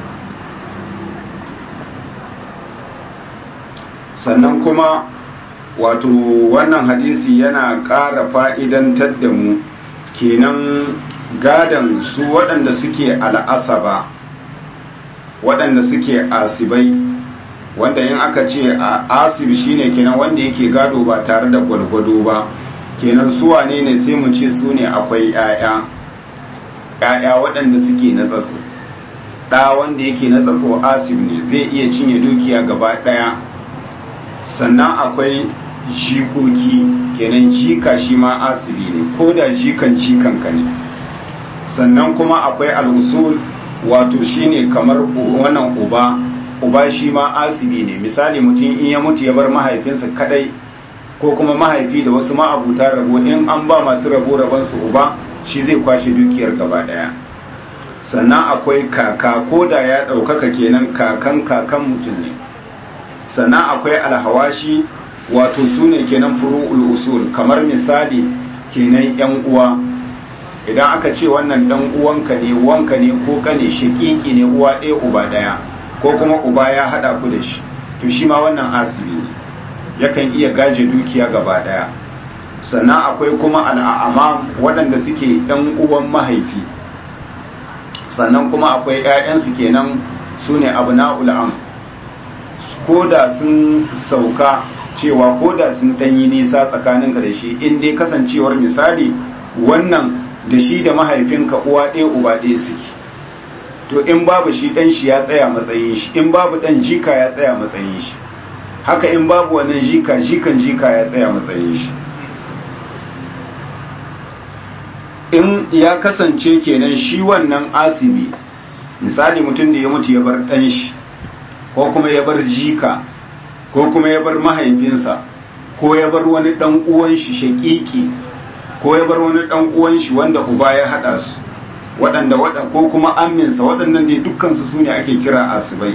Speaker 1: sannan kuma wato wannan hadisi yana ƙara fa'idantar da mu kenan gadan su waɗanda suke al'asaba waɗanda suke asibai wanda in aka ce a asib shine kenan wanda yake gado ba tare da gwalgwado ba kenan su wane ne sai mu ce su ne akwai 'ya'ya 'ya'ya waɗanda suke na tsatso ɗa wanda yake na tsatso asib ne zai iya cinye dukiya gaba ɗaya sannan akwai jikoki kenan jika shi ma asibi ne ko da jikan jikanka ne sannan kuma akwai al'usul wato shine kamar wannan uba uba shi ma asibi ne misali mutum in ya mutu ya bar mahaifinsa kadai ko kuma mahaifi da wasu ma'abuta rabo in an ba masu rabo rabansu uba shi zai kwashe dukiyar gaba daya sannan akwai kaka ko da ya ɗaukaka kenan kakan kakan mutum ne sannan akwai alhawashi wato su ne kenan furu'ul usul kamar misali kenan yan uwa idan aka ce wannan dan uwanka ne wanka ne ko kane shakiki ne uwa ɗaya uba ɗaya ko kuma uba ya haɗa ku da shi to shi ma wannan asibi ne yakan iya gaje dukiya gaba ɗaya sannan akwai kuma al'amam waɗanda suke ɗan uwan mahaifi sannan kuma akwai 'ya'yansu kenan su ne abu na'ul'am ko da sun sauka cewa ko da sun ɗanyi nisa tsakaninka da shi in dai kasancewar misali wannan da shi da mahaifinka uwa ɗaya uba ɗaya suke to in babu shi ɗan shi ya tsaya matsayin shi in babu ɗan jika ya tsaya matsayin shi haka in babu wannan jika jikan jika ya tsaya matsayin shi in ya kasance kenan shi wannan asibi misali mutum da ya mutu ya bar ɗan shi ko kuma ya bar jika ko kuma ya bar mahaifinsa ko ya bar wani ɗan uwan shi shaƙiƙi ko ya bar wani ɗan uwan shi wanda uba ya haɗa su waɗanda waɗa ko kuma aminsa waɗannan dai dukkansu su ne ake kira asibai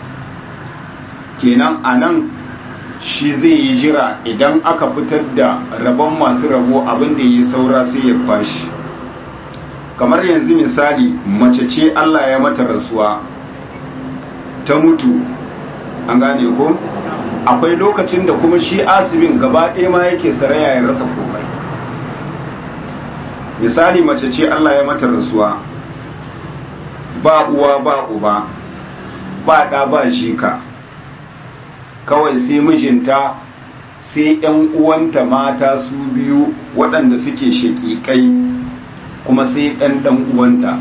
Speaker 1: kenan a nan shi zai yi jira idan aka fitar da rabon masu rabo abin da ya yi saura sai ya kwashi kamar yanzu misali mace ce Allah ya mata rasuwa ta mutu an gane ko akwai lokacin da kuma shi asibin gaba ɗaya ma yake saraya ya rasa komai misali mace ce Allah ya mata rasuwa ba uwa ba uba ba ɗa ba jika kawai sai mijinta sai ‘yan uwanta mata su biyu waɗanda suke shaƙiƙai kuma sai ɗan ɗan uwanta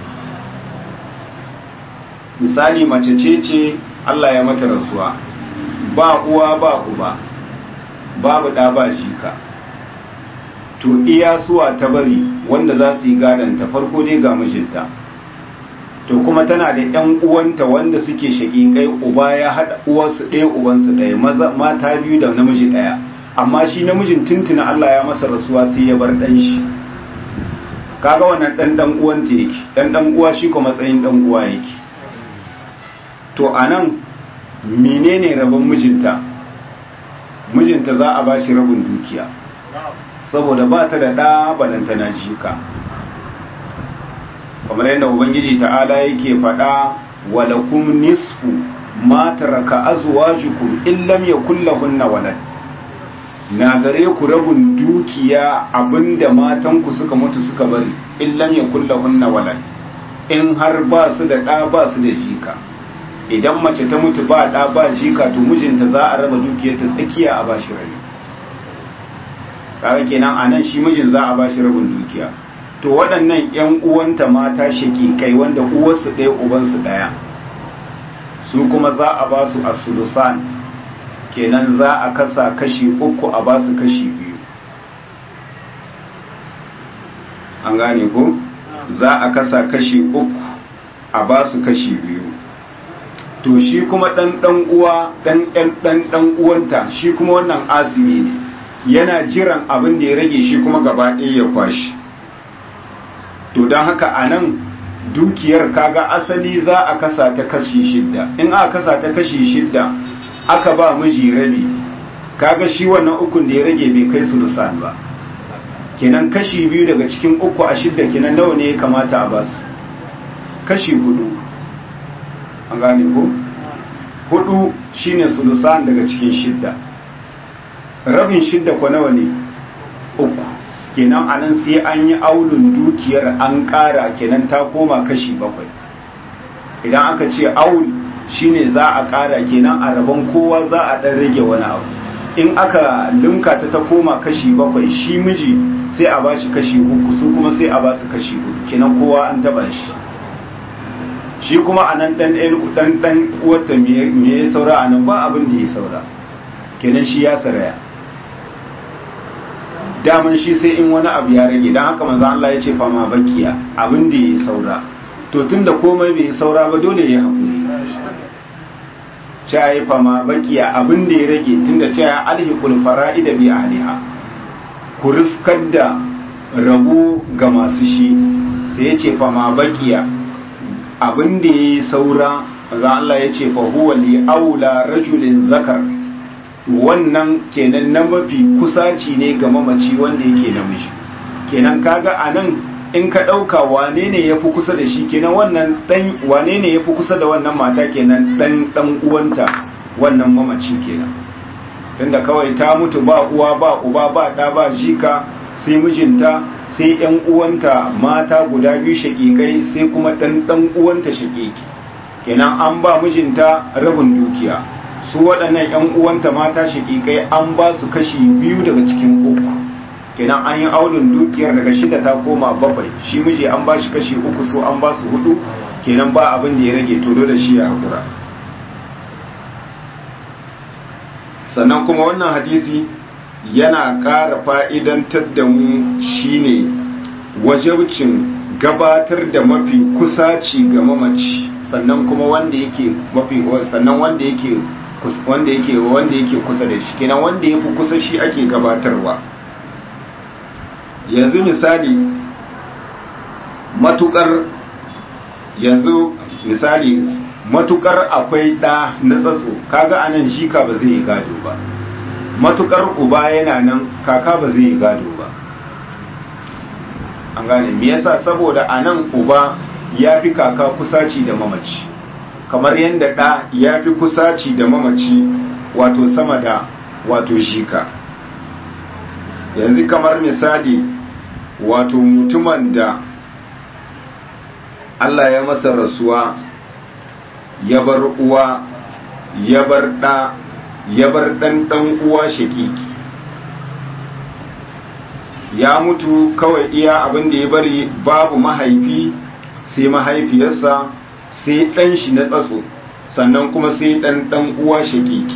Speaker 1: misali mace ce ce Allah ya mata rasuwa ba uwa ba uba babu ɗa ba jika to iya suwa ta bari wanda za su yi gadanta farko dai ga mijinta to kuma tana da ‘yan uwanta wanda suke shaƙiƙai uba ya haɗa uwarsu ɗaya ubansu ɗaya mata biyu da namiji ɗaya amma shi namijin tuntuna Allah ya masa rasuwa sai ya bar ɗan shi kaga wannan ɗan ɗan uwanta yake ɗan ɗan uwa shi kuma matsayin ɗan uwa yake to a nan menene rabon mijinta mijinta za a ba shi rabin dukiya saboda ba ta da ɗa balantana jika kamar yadda ubangiji ta'ala yake faɗa walakum nisfu ma taraka azwajukum in lam yakul lahunna walad na gare ku rabin dukiya abinda matanku suka mutu suka bari in lam yakul lahunna walad in har ba su da ɗa ba su da jika idan mace ta mutu ba ɗa ba jika to mijinta za a raba dukiyar ta tsakiya a bashi rabi kaga kenan anan shi mijin za a bashi rabin dukiya to waɗannan 'yan uwanta mata shaƙiƙai wanda uwarsu ɗaya ubansu ɗaya su kuma za a ba su asulusan kenan za a kasa kashi uku a ba su kashi biyu an gane ko za a kasa kashi uku a ba su kashi biyu to shi kuma ɗan ɗan uwa ɗan ɗan ɗan uwanta shi kuma wannan asimi ne yana jiran abin da ya rage shi kuma gaba ɗaya ya kwashi to don haka a nan dukiyar kaga asali za a kasa ta kashi shidda in aka kasa ta kashi shidda aka ba miji rabi kaga shi wannan ukun da ya rage bai kai sulusan ba kenan kashi biyu daga cikin uku a shidda kenan nawa ne ya kamata a basu kashi hudu an gane ko hudu shine sulusan daga cikin shidda rabin shidda ko nawa ne uku kenan anan sai an yi aulun dukiyar an ƙara kenan ta koma kashi bakwai idan aka ce aul shine za a ƙara kenan a rabon kowa za a ɗan rage wani abu in aka linka ta ta koma kashi bakwai shi miji sai a bashi kashi uku su kuma sai a basu kashi hudu kenan kowa an taba shi shi kuma a nan ɗan ɗan ɗan wata me ya saura a nan ba abin da ya saura kenan shi ya saraya daman shi sai in wani abu ya rage don haka manzo Allah ya ce fama bakiya abin da ya saura to tunda komai bai saura ba dole ya haƙuri cewa fama bakiya abin da ya rage tunda cewa alhiqul fara'ida bi ahliha ku riskar da rabu ga masu shi sai ya ce fama bakiya abin da ya saura manzo Allah ya ce fa huwa li aula rajulin zakar wannan kenan na mafi kusaci ne ga mamaci wanda yake namiji kenan kaga anan in ka ɗauka wane ne ya fi kusa da shi kenan wannan ɗan wane ne ya fi kusa da wannan mata kenan ɗan ɗan uwanta wannan mamaci kenan tunda kawai ta mutu ba uwa ba uba ba ɗa ba jika sai mijinta sai ƴan uwanta mata guda biyu shaƙiƙai sai kuma ɗan ɗan uwanta shaƙiƙi kenan an ba mijinta rabin dukiya su waɗannan ƴan uwanta mata shaƙiƙai an ba su kashi biyu daga cikin uku kenan an yi aulun dukiyar daga shida ta koma bakwai shi miji an ba shi kashi uku su an ba su hudu kenan ba abin da ya rage to dole shi ya hakura sannan kuma wannan hadisi yana ƙara fa'idantar da mu shine wajabcin gabatar da mafi kusaci ga mamaci sannan kuma wanda yake mafi sannan wanda yake wanda yake wanda yake kusa da shi kenan wanda yafi kusa shi ake gabatarwa yanzu misali matukar yanzu misali matukar akwai ɗa na tsatso kaga anan jika ba zai yi gado ba matukar uba yana nan kaka ba zai yi gado ba an gane me yasa saboda anan uba ya fi kaka kusaci da mamaci kamar yadda ɗa ya fi kusaci da mamaci wato sama da wato jika yanzu kamar misali wato mutumin da Allah ya masa rasuwa ya bar uwa ya bar ɗa ya bar ɗan ɗan uwa shakiki ya mutu kawai iya abin da ya bari babu mahaifi sai mahaifiyarsa sai ɗan shi na tsatso sannan kuma sai ɗan ɗan uwa shakiki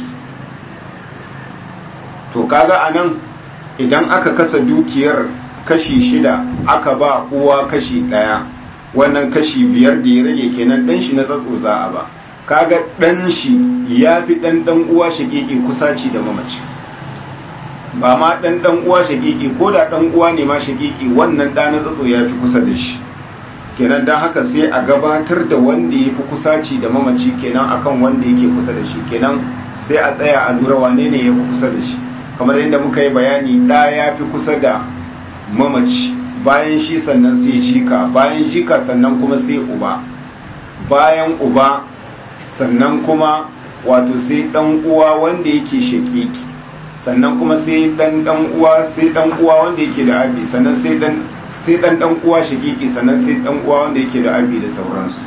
Speaker 1: to kaga anan idan aka kasa dukiyar kashi shida aka ba uwa kashi ɗaya wannan kashi biyar da ya rage kenan ɗan shi na tsatso za a ba kaga ɗan shi ya fi ɗan ɗan uwa shakiki kusaci da mamaci ba ma ɗan ɗan uwa shakiki ko da ɗan uwa ne ma shakiki wannan ɗa na tsatso ya fi kusa da shi kenan don haka sai a gabatar da wanda ya fi kusaci da mamaci kenan akan wanda yake kusa da shi kenan sai a tsaya a lura wane ne ya fi kusa da shi kamar yadda muka yi bayani ɗa ya fi kusa da mamaci bayan shi sannan sai jika bayan jika sannan kuma sai uba bayan uba sannan kuma wato sai ɗan uwa wanda yake shakiki sannan kuma sai ɗan ɗan uwa sai ɗan uwa wanda yake da abi sannan sai ɗan sai dan dan uwa shakiki sannan sai dan uwa wanda yake da abi da sauransu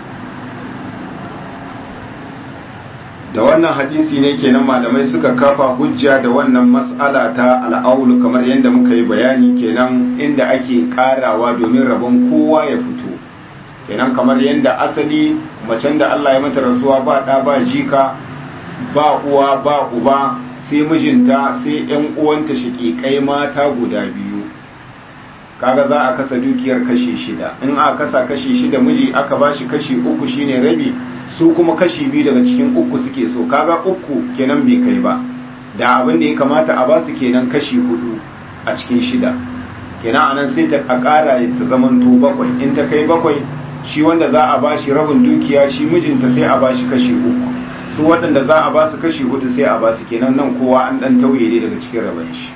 Speaker 1: da wannan hadisi ne kenan malamai suka kafa hujja da wannan mas'ala ta al'aulu kamar yadda muka yi bayani kenan inda ake karawa domin rabon kowa ya fito kenan kamar yadda asali macen da Allah ya mata rasuwa ba da ba jika ba uwa ba uba sai mijinta sai yan uwanta shakikai mata guda biyu kaga za a kasa dukiyar kashi shida in aka kasa kashi shida miji aka bashi kashi uku shine rabi su kuma kashi biyu daga cikin uku suke so kaga uku kenan bai kai ba da abin da ya kamata a basu kenan kashi hudu a cikin shida kenan anan sai ta a ƙara ta zamanto bakwai in ta kai bakwai shi wanda za a bashi rabin dukiya shi mijinta sai a bashi kashi uku su waɗanda za a basu kashi hudu sai a basu kenan nan kowa an ɗan tauye ne daga cikin rabin shi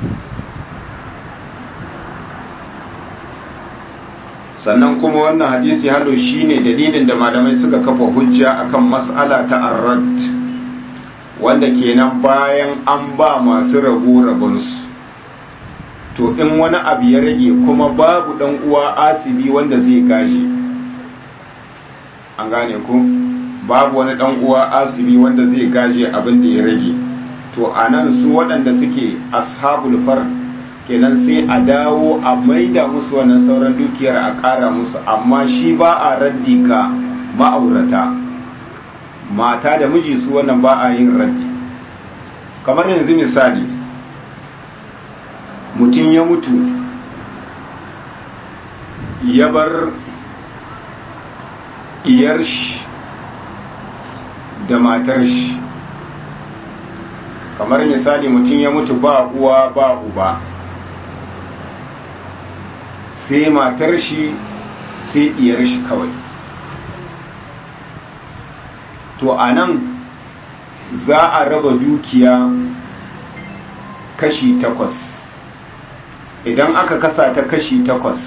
Speaker 1: sannan kuma wannan hadisi hado shine dalilin da malamai suka kafa hujja akan mas'ala ta arrad wanda kenan bayan an ba masu rabo rabonsu to in wani abu ya rage kuma babu dan uwa asibi wanda zai gashi an gane ku babu wani dan uwa asibi wanda zai gaje abin da ya rage to anan su waɗanda suke ashabul far kenan sai a dawo a maida musu wannan sauran dukiyar a ƙara musu amma shi ba a raddi ga ma'aurata mata da miji su wannan ba a yin raddi kamar yanzu misali mutum ya mutu ya bar iyar shi da matar shi kamar misali mutum ya mutu ba uwa ba uba sai matar shi sai iyar shi kawai to a nan za a raba dukiya kashi takwas idan aka kasa ta kashi takwas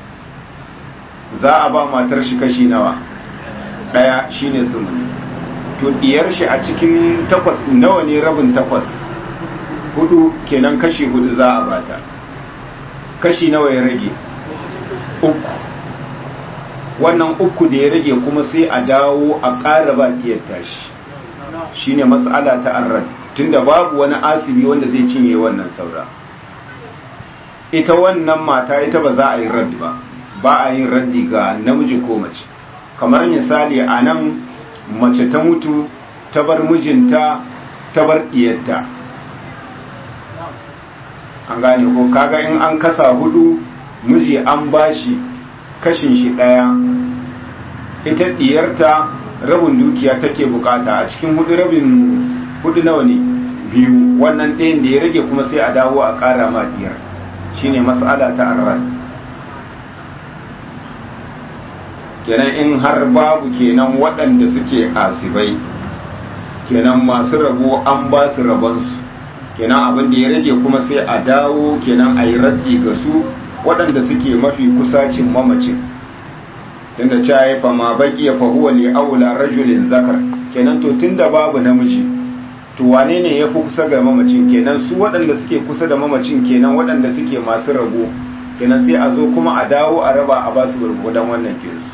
Speaker 1: za a ba matar shi kashi nawa daya shine sumuni to diyar shi a cikin takwas nawa ne rabin takwas hudu kenan kashi hudu za a bata kashi nawa ya rage uku wannan uku da ya rage kuma sai a dawo a ƙara ba diyar tashi shine matsala ta arrad tunda babu wani asibi wanda zai cinye wannan saura ita wannan mata ita ba za a yi raddi ba ba a yin raddi ga namiji ko mace kamar misali a nan mace ta mutu ta bar mijinta ta bar diyarta an gane ko kaga in an kasa hudu miji an bashi kashin shi daya ita diyarta rabin dukiya take bukata a cikin hudu rabin hudu nawa ne biyu wannan ɗayan da ya rage kuma sai a dawo a ƙara ma diyar shine mas'ala ta arrad kenan in har babu kenan waɗanda suke asibai kenan masu rabo an ba su rabonsu kenan abin da ya rage kuma sai a dawo kenan a yi raddi ga su waɗanda suke mafi kusacin mamacin tunda ta yi fama baki ya fahuwa li aula rajulin zakar kenan to tunda babu namiji to wane ne ya fi kusa ga mamacin kenan su waɗanda suke kusa da mamacin kenan waɗanda suke masu rabo kenan sai a zo kuma a dawo a raba a basu gurgudan wannan kinsu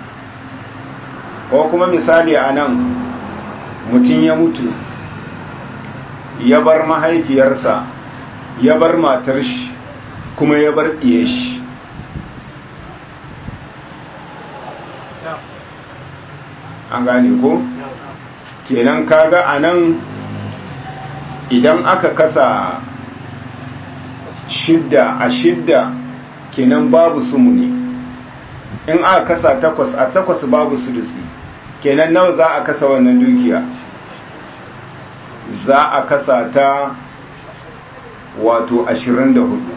Speaker 1: ko kuma misali a nan mutum ya mutu ya bar mahaifiyarsa ya bar matar shi kuma ya bar ɗiye shi an gane ko kenan kaga a nan idan aka kasa shidda a shidda kenan babu sumuni in aka kasa takwas a takwas babu sulusi kenan nawa za a kasa wannan dukiya za a kasa ta wato ashirin da hudu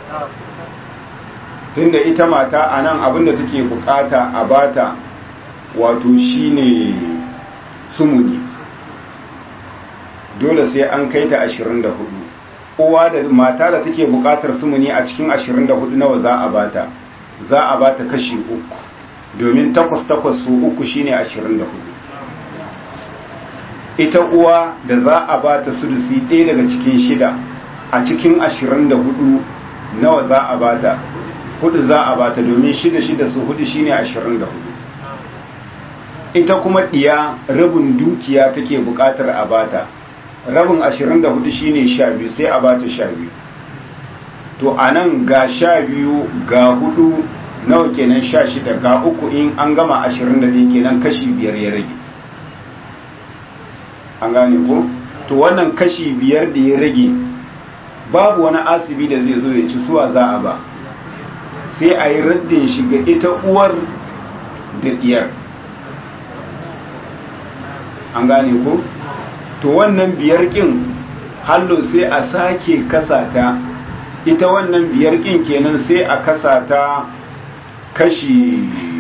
Speaker 1: tunda ita mata a nan abinda take bukata a bata wato shine sumuni dole sai an kai ta ashirin da hudu uwa da mata da take bukatar sumuni a cikin ashirin da hudu nawa za a bata za a bata kashi uku domin takwas takwas su uku shine ashirin da hudu ita uwa da za a bata sudusi ɗaya daga cikin shida a cikin ashirin da hudu nawa za a bata hudu za a bata domin shida shida su hudu shine ashirin da hudu ita kuma ɗiya rabin dukiya take buƙatar a bata rabin ashirin da hudu shine sha biyu sai a bata sha biyu to a nan ga sha biyu ga hudu nawa kenan sha shida ga uku in an gama ashirin da ɗaya kenan kashi biyar ya rage an gane ko to wannan kashi biyar da ya rage babu wani asibi da zai zo ya ci suwa za a ba sai a yi raddin shi ga ita uwar da diyar an gane ko to wannan biyar kin hallo sai a sake kasata ita wannan biyar kin kenan sai a kasata kashi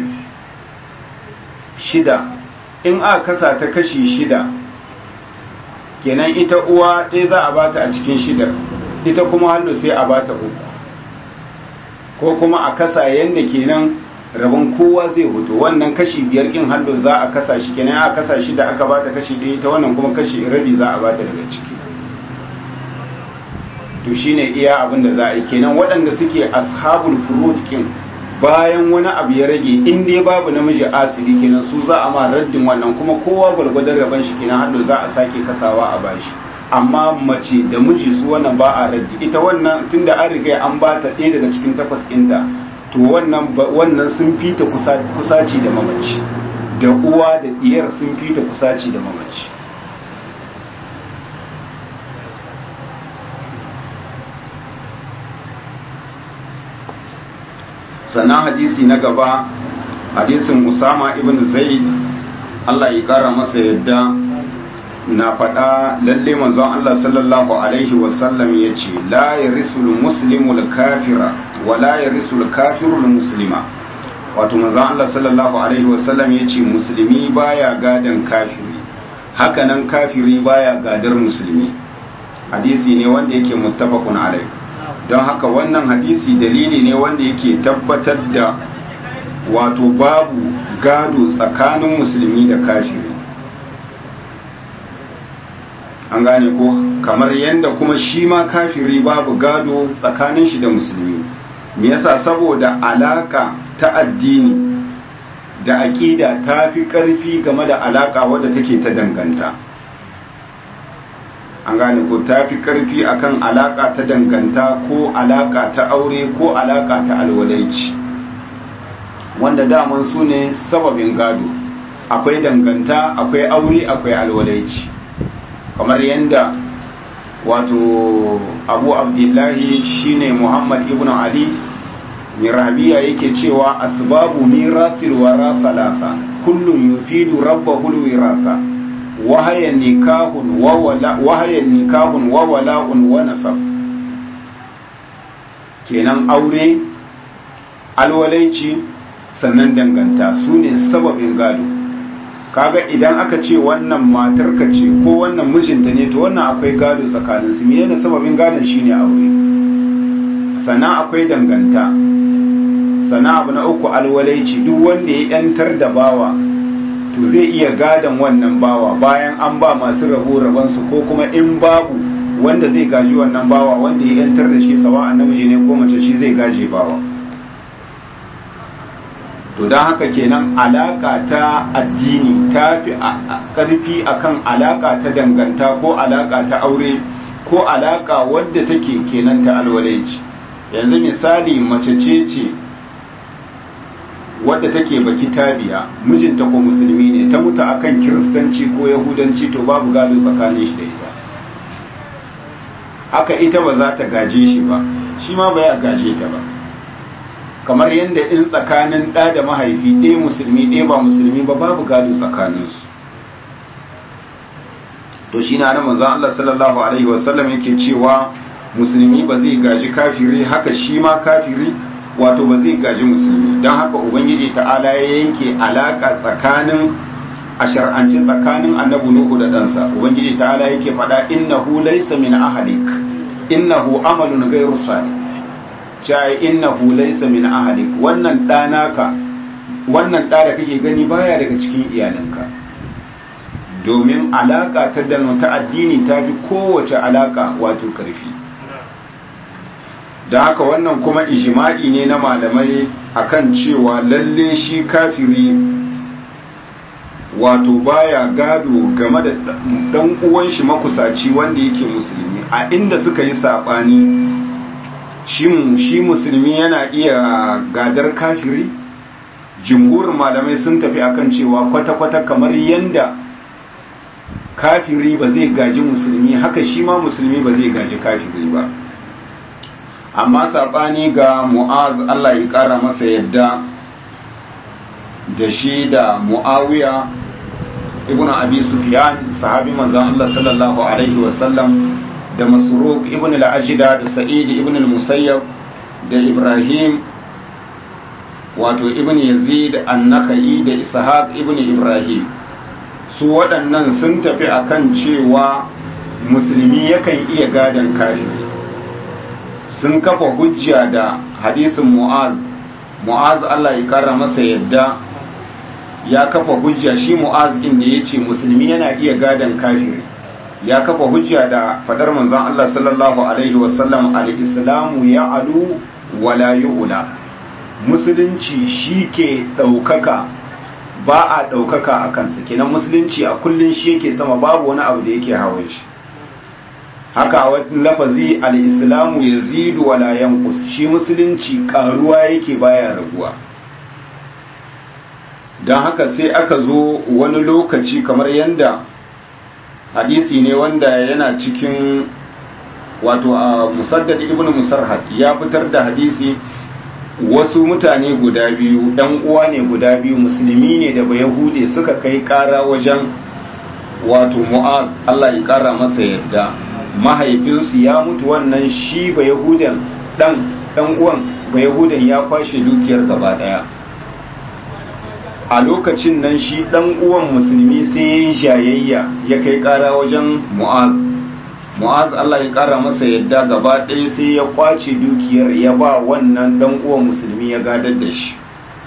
Speaker 1: shida in aka kasata kashi shida kenan ita uwa ɗaya za a bata a cikin shidar ita kuma hallo sai a bata uku ko kuma a kasa yadda kenan rabon kowa zai hoto wannan kashi biyar kin hallo za a kasa shi kenan a kasa shi da aka bata kashi ɗaya ta wannan kuma kashi rabi za a bata daga ciki to shine iya abin da za a yi kenan waɗanda suke ashabul furud kin bayan wani abu ya rage in dai babu namiji asiri kenan su za a ma raddin wannan kuma kowa gwargwadon rabon shi kenan hallo za a sake kasawa a bashi amma mace da miji su wannan ba a raddi ita wannan tunda an riga an ba ta ɗaya daga cikin takwas ɗinta to wannan wannan sun fita kusaci da mamaci da uwa da diyar sun fita kusaci da mamaci sannan hadisi na gaba hadisin usama ibn zaid Allah ya kara masa yadda na faɗa lalle manzon Allah sallallahu alaihi wasallam ya ce la yarisul muslimul kafira wa la yarisul kafirul muslima wato manzon Allah sallallahu alaihi wasallam ya ce musulmi baya gadan kafiri hakanan kafiri baya gadar musulmi hadisi ne wanda yake muttafaqun alaihi don haka wannan hadisi dalili ne wanda yake tabbatar da wato babu gado tsakanin musulmi da kafiri an gane ko kamar yadda kuma shi ma kafiri babu gado tsakanin shi da musulmi me yasa saboda alaka ta addini da aƙida ta fi ƙarfi game da alaka wadda take ta danganta an gane ko ta fi ƙarfi akan alaka ta danganta ko alaka ta aure ko alaka ta alwalaici wanda daman su ne sababin gado akwai danganta akwai aure akwai alwalaici kamar yadda wato abu abdullahi shine muhammad ibn ali mirabiya yake cewa asbabu mirasil wara salasa kullum yufidu rabbahu alwirasa wahaya nikahun wa wala wahaya nikahun wa wala'un wa nasab kenan aure alwalaici sannan danganta su ne sababin gado kaga idan aka ce wannan matarka ce ko wannan mijinta ne to wannan akwai gado tsakanin su menene sababin gadon shine aure sannan akwai danganta sannan abu na uku alwalaici duk wanda ya yantar da bawa to zai iya gadon wannan bawa bayan an ba masu rabo rabansu ko kuma in babu wanda zai gaji wannan bawa wanda ya yantar da shi sawa namiji ne ko mace shi zai gaje bawa to don haka kenan alaka ta addini ta fi karfi akan alaka ta danganta ko alaka ta aure ko alaka wadda take kenan ta alwalaici yanzu misali mace ce ce wadda take baki tabiya mijinta ko musulmi ne ta mutu akan kiristanci ko yahudanci to babu gado tsakanin shi da ita haka ita ba za ta gaje shi ba shi ma ba ya gaje ta ba kamar yadda in tsakanin ɗa da mahaifi ɗaya musulmi ɗaya ba musulmi ba babu gado tsakaninsu to shi na manzon Allah sallallahu alaihi wasallam yake cewa musulmi ba zai gaji kafiri haka shi ma kafiri wato ba zai gaji musulmi don haka ubangiji ta'ala ya yanke alaka tsakanin a shar'ance tsakanin annabi nuhu da ɗansa ubangiji ta'ala yake faɗa innahu laysa min ahlik innahu amalun ghayru salih cai innahu laysa min ahlik wannan ɗanaka wannan ɗa da kake gani baya daga cikin iyalanka domin alaka ta ta addini ta fi kowace alaka wato karfi da haka wannan kuma ijma'i ne na malamai akan cewa lalle shi kafiri wato baya gado game da dan uwan shi makusaci wanda yake musulmi a inda suka yi sabani shi musulmi yana iya gadar kafiri jumhurin malamai sun tafi akan cewa kwata-kwata kamar yanda kafiri ba zai gaji musulmi haka shi ma musulmi ba zai gaji kafiri ba amma saɓani ga mu'az Allah ya ƙara masa yadda da shi da mu'awiya ibn abi sufyan sahabi manzon Allah sallallahu alaihi wasallam da masruq ibn al-ajda da sa'id ibn al-musayyab da ibrahim wato ibn yazid an-nakai da ishaq ibn ibrahim su waɗannan sun tafi akan cewa musulmi yakan iya gadon kafiri sun kafa hujja da hadisin mu'az mu'az Allah ya kara masa yadda ya kafa hujja shi mu'az din da yace musulmi yana iya gadan kafiri ya kafa hujja da fadar manzon Allah sallallahu alaihi wasallam al-islamu ya'alu wala yu'la musulunci shike daukaka ba a daukaka a kansa kenan musulunci a kullun shi yake sama babu wani abu da yake hawan shi haka wani lafazi al-islamu yazidu wala yanqus shi musulunci karuwa yake baya raguwa don haka sai aka zo wani lokaci kamar yanda hadisi ne wanda yana cikin wato a musaddad ibn musarhad ya fitar da hadisi wasu mutane guda biyu ɗan uwa ne guda biyu musulmi ne da ba yahude suka kai ƙara wajen wato mu'az Allah ya ƙara masa yadda mahaifinsu ya mutu wannan shi ba yahudan ɗan ɗan uwan ba yahudan ya kwashe dukiyar gaba ɗaya a lokacin nan shi ɗan uwan musulmi sai ya yi jayayya ya kai ƙara wajen mu'az mu'az Allah ya ƙara masa yadda gaba ɗaya sai ya kwace dukiyar ya ba wannan ɗan uwan musulmi ya gadar da shi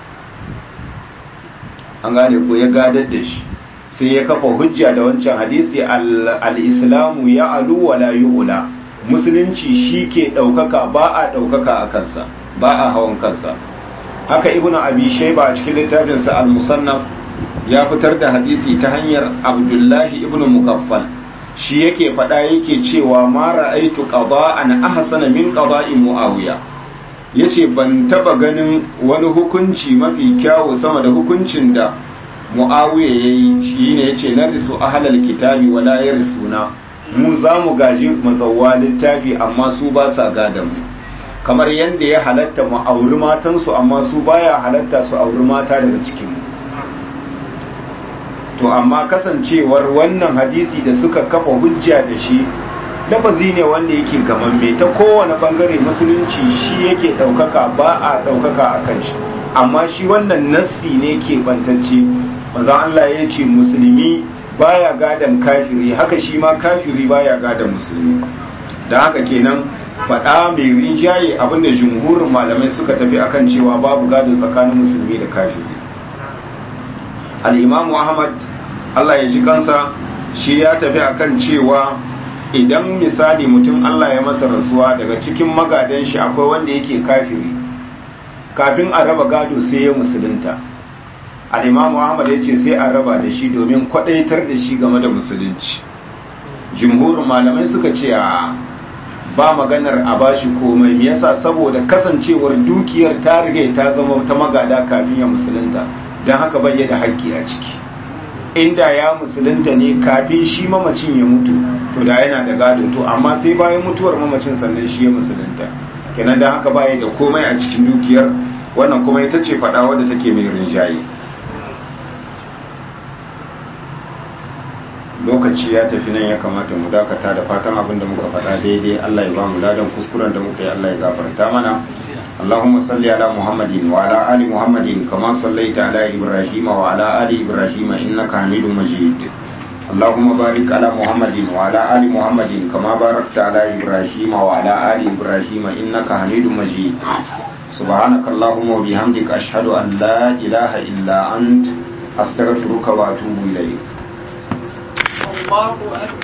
Speaker 1: an gane ko ya gadar da shi sai ya kafa hujja da wancan hadisi al-islamu ya alu wa la yu'la musulunci shi ke ɗaukaka ba a ɗaukaka a kansa ba a hawan kansa haka ibn abi shayba a cikin littafinsa al-musannaf ya fitar da hadisi ta hanyar abdullahi ibn mukaffal shi yake faɗa yake cewa ma ra'aitu qada'an ahsana min qada'i muawiya yace ban taba ganin wani hukunci mafi kyawu sama da hukuncin da muawiya yayi shine yace narisu ahlal kitabi wala yarisuna mu za mu gaji mazawwa littafi amma su ba sa gadan mu kamar yadda ya halatta mu auri matansu amma su baya halatta su auri mata daga cikin mu to amma kasancewar wannan hadisi da suka kafa hujja da shi lafazi ne wanda yake gamamme ta kowane bangare musulunci shi yake ɗaukaka ba a ɗaukaka a kan shi amma shi wannan nassi ne ke bantacce maza Allah ya ce musulmi baya gadan kafiri haka shi ma kafiri baya gadan musulmi da haka kenan faɗa mai rinjaye abinda jumhurin malamai suka tafi akan cewa babu gado tsakanin musulmi da kafiri al'imamu ahmad Allah ya ji kansa shi ya tafi akan cewa idan misali mutum Allah ya masa rasuwa daga cikin magadan shi akwai wanda yake kafiri kafin a raba gado sai ya musulunta al'imamu ahmad ya ce sai a raba da shi domin kwadaitar da shi game da musulunci jumhurin malamai suka ce a ba maganar a bashi komai me yasa saboda kasancewar dukiyar ta riga ta zama ta magada kafin ya musulunta don haka bai da haƙƙi a ciki inda ya musulunta ne kafin shi mamacin ya mutu to da yana da gado to amma sai bayan mutuwar mamacin sannan shi ya musulunta kenan don haka baya da komai a cikin dukiyar wannan kuma ita ce faɗa wadda take mai rinjaye lokaci ya tafi nan ya kamata mu dakata da fatan abin da muka faɗa daidai Allah ya ba mu ladan kuskuren da muka yi Allah ya gafarta mana اللهم صل على محمد وعلى آل محمد كما صليت على إبراهيم وعلى آل إبراهيم إنك حميد مجيد اللهم بارك على محمد وعلى آل محمد كما باركت على إبراهيم وعلى آل إبراهيم إنك حميد مجيد سبحانك اللهم وبحمدك أشهد أن لا إله إلا أنت أستغفرك وأتوب إليك
Speaker 3: الله أكبر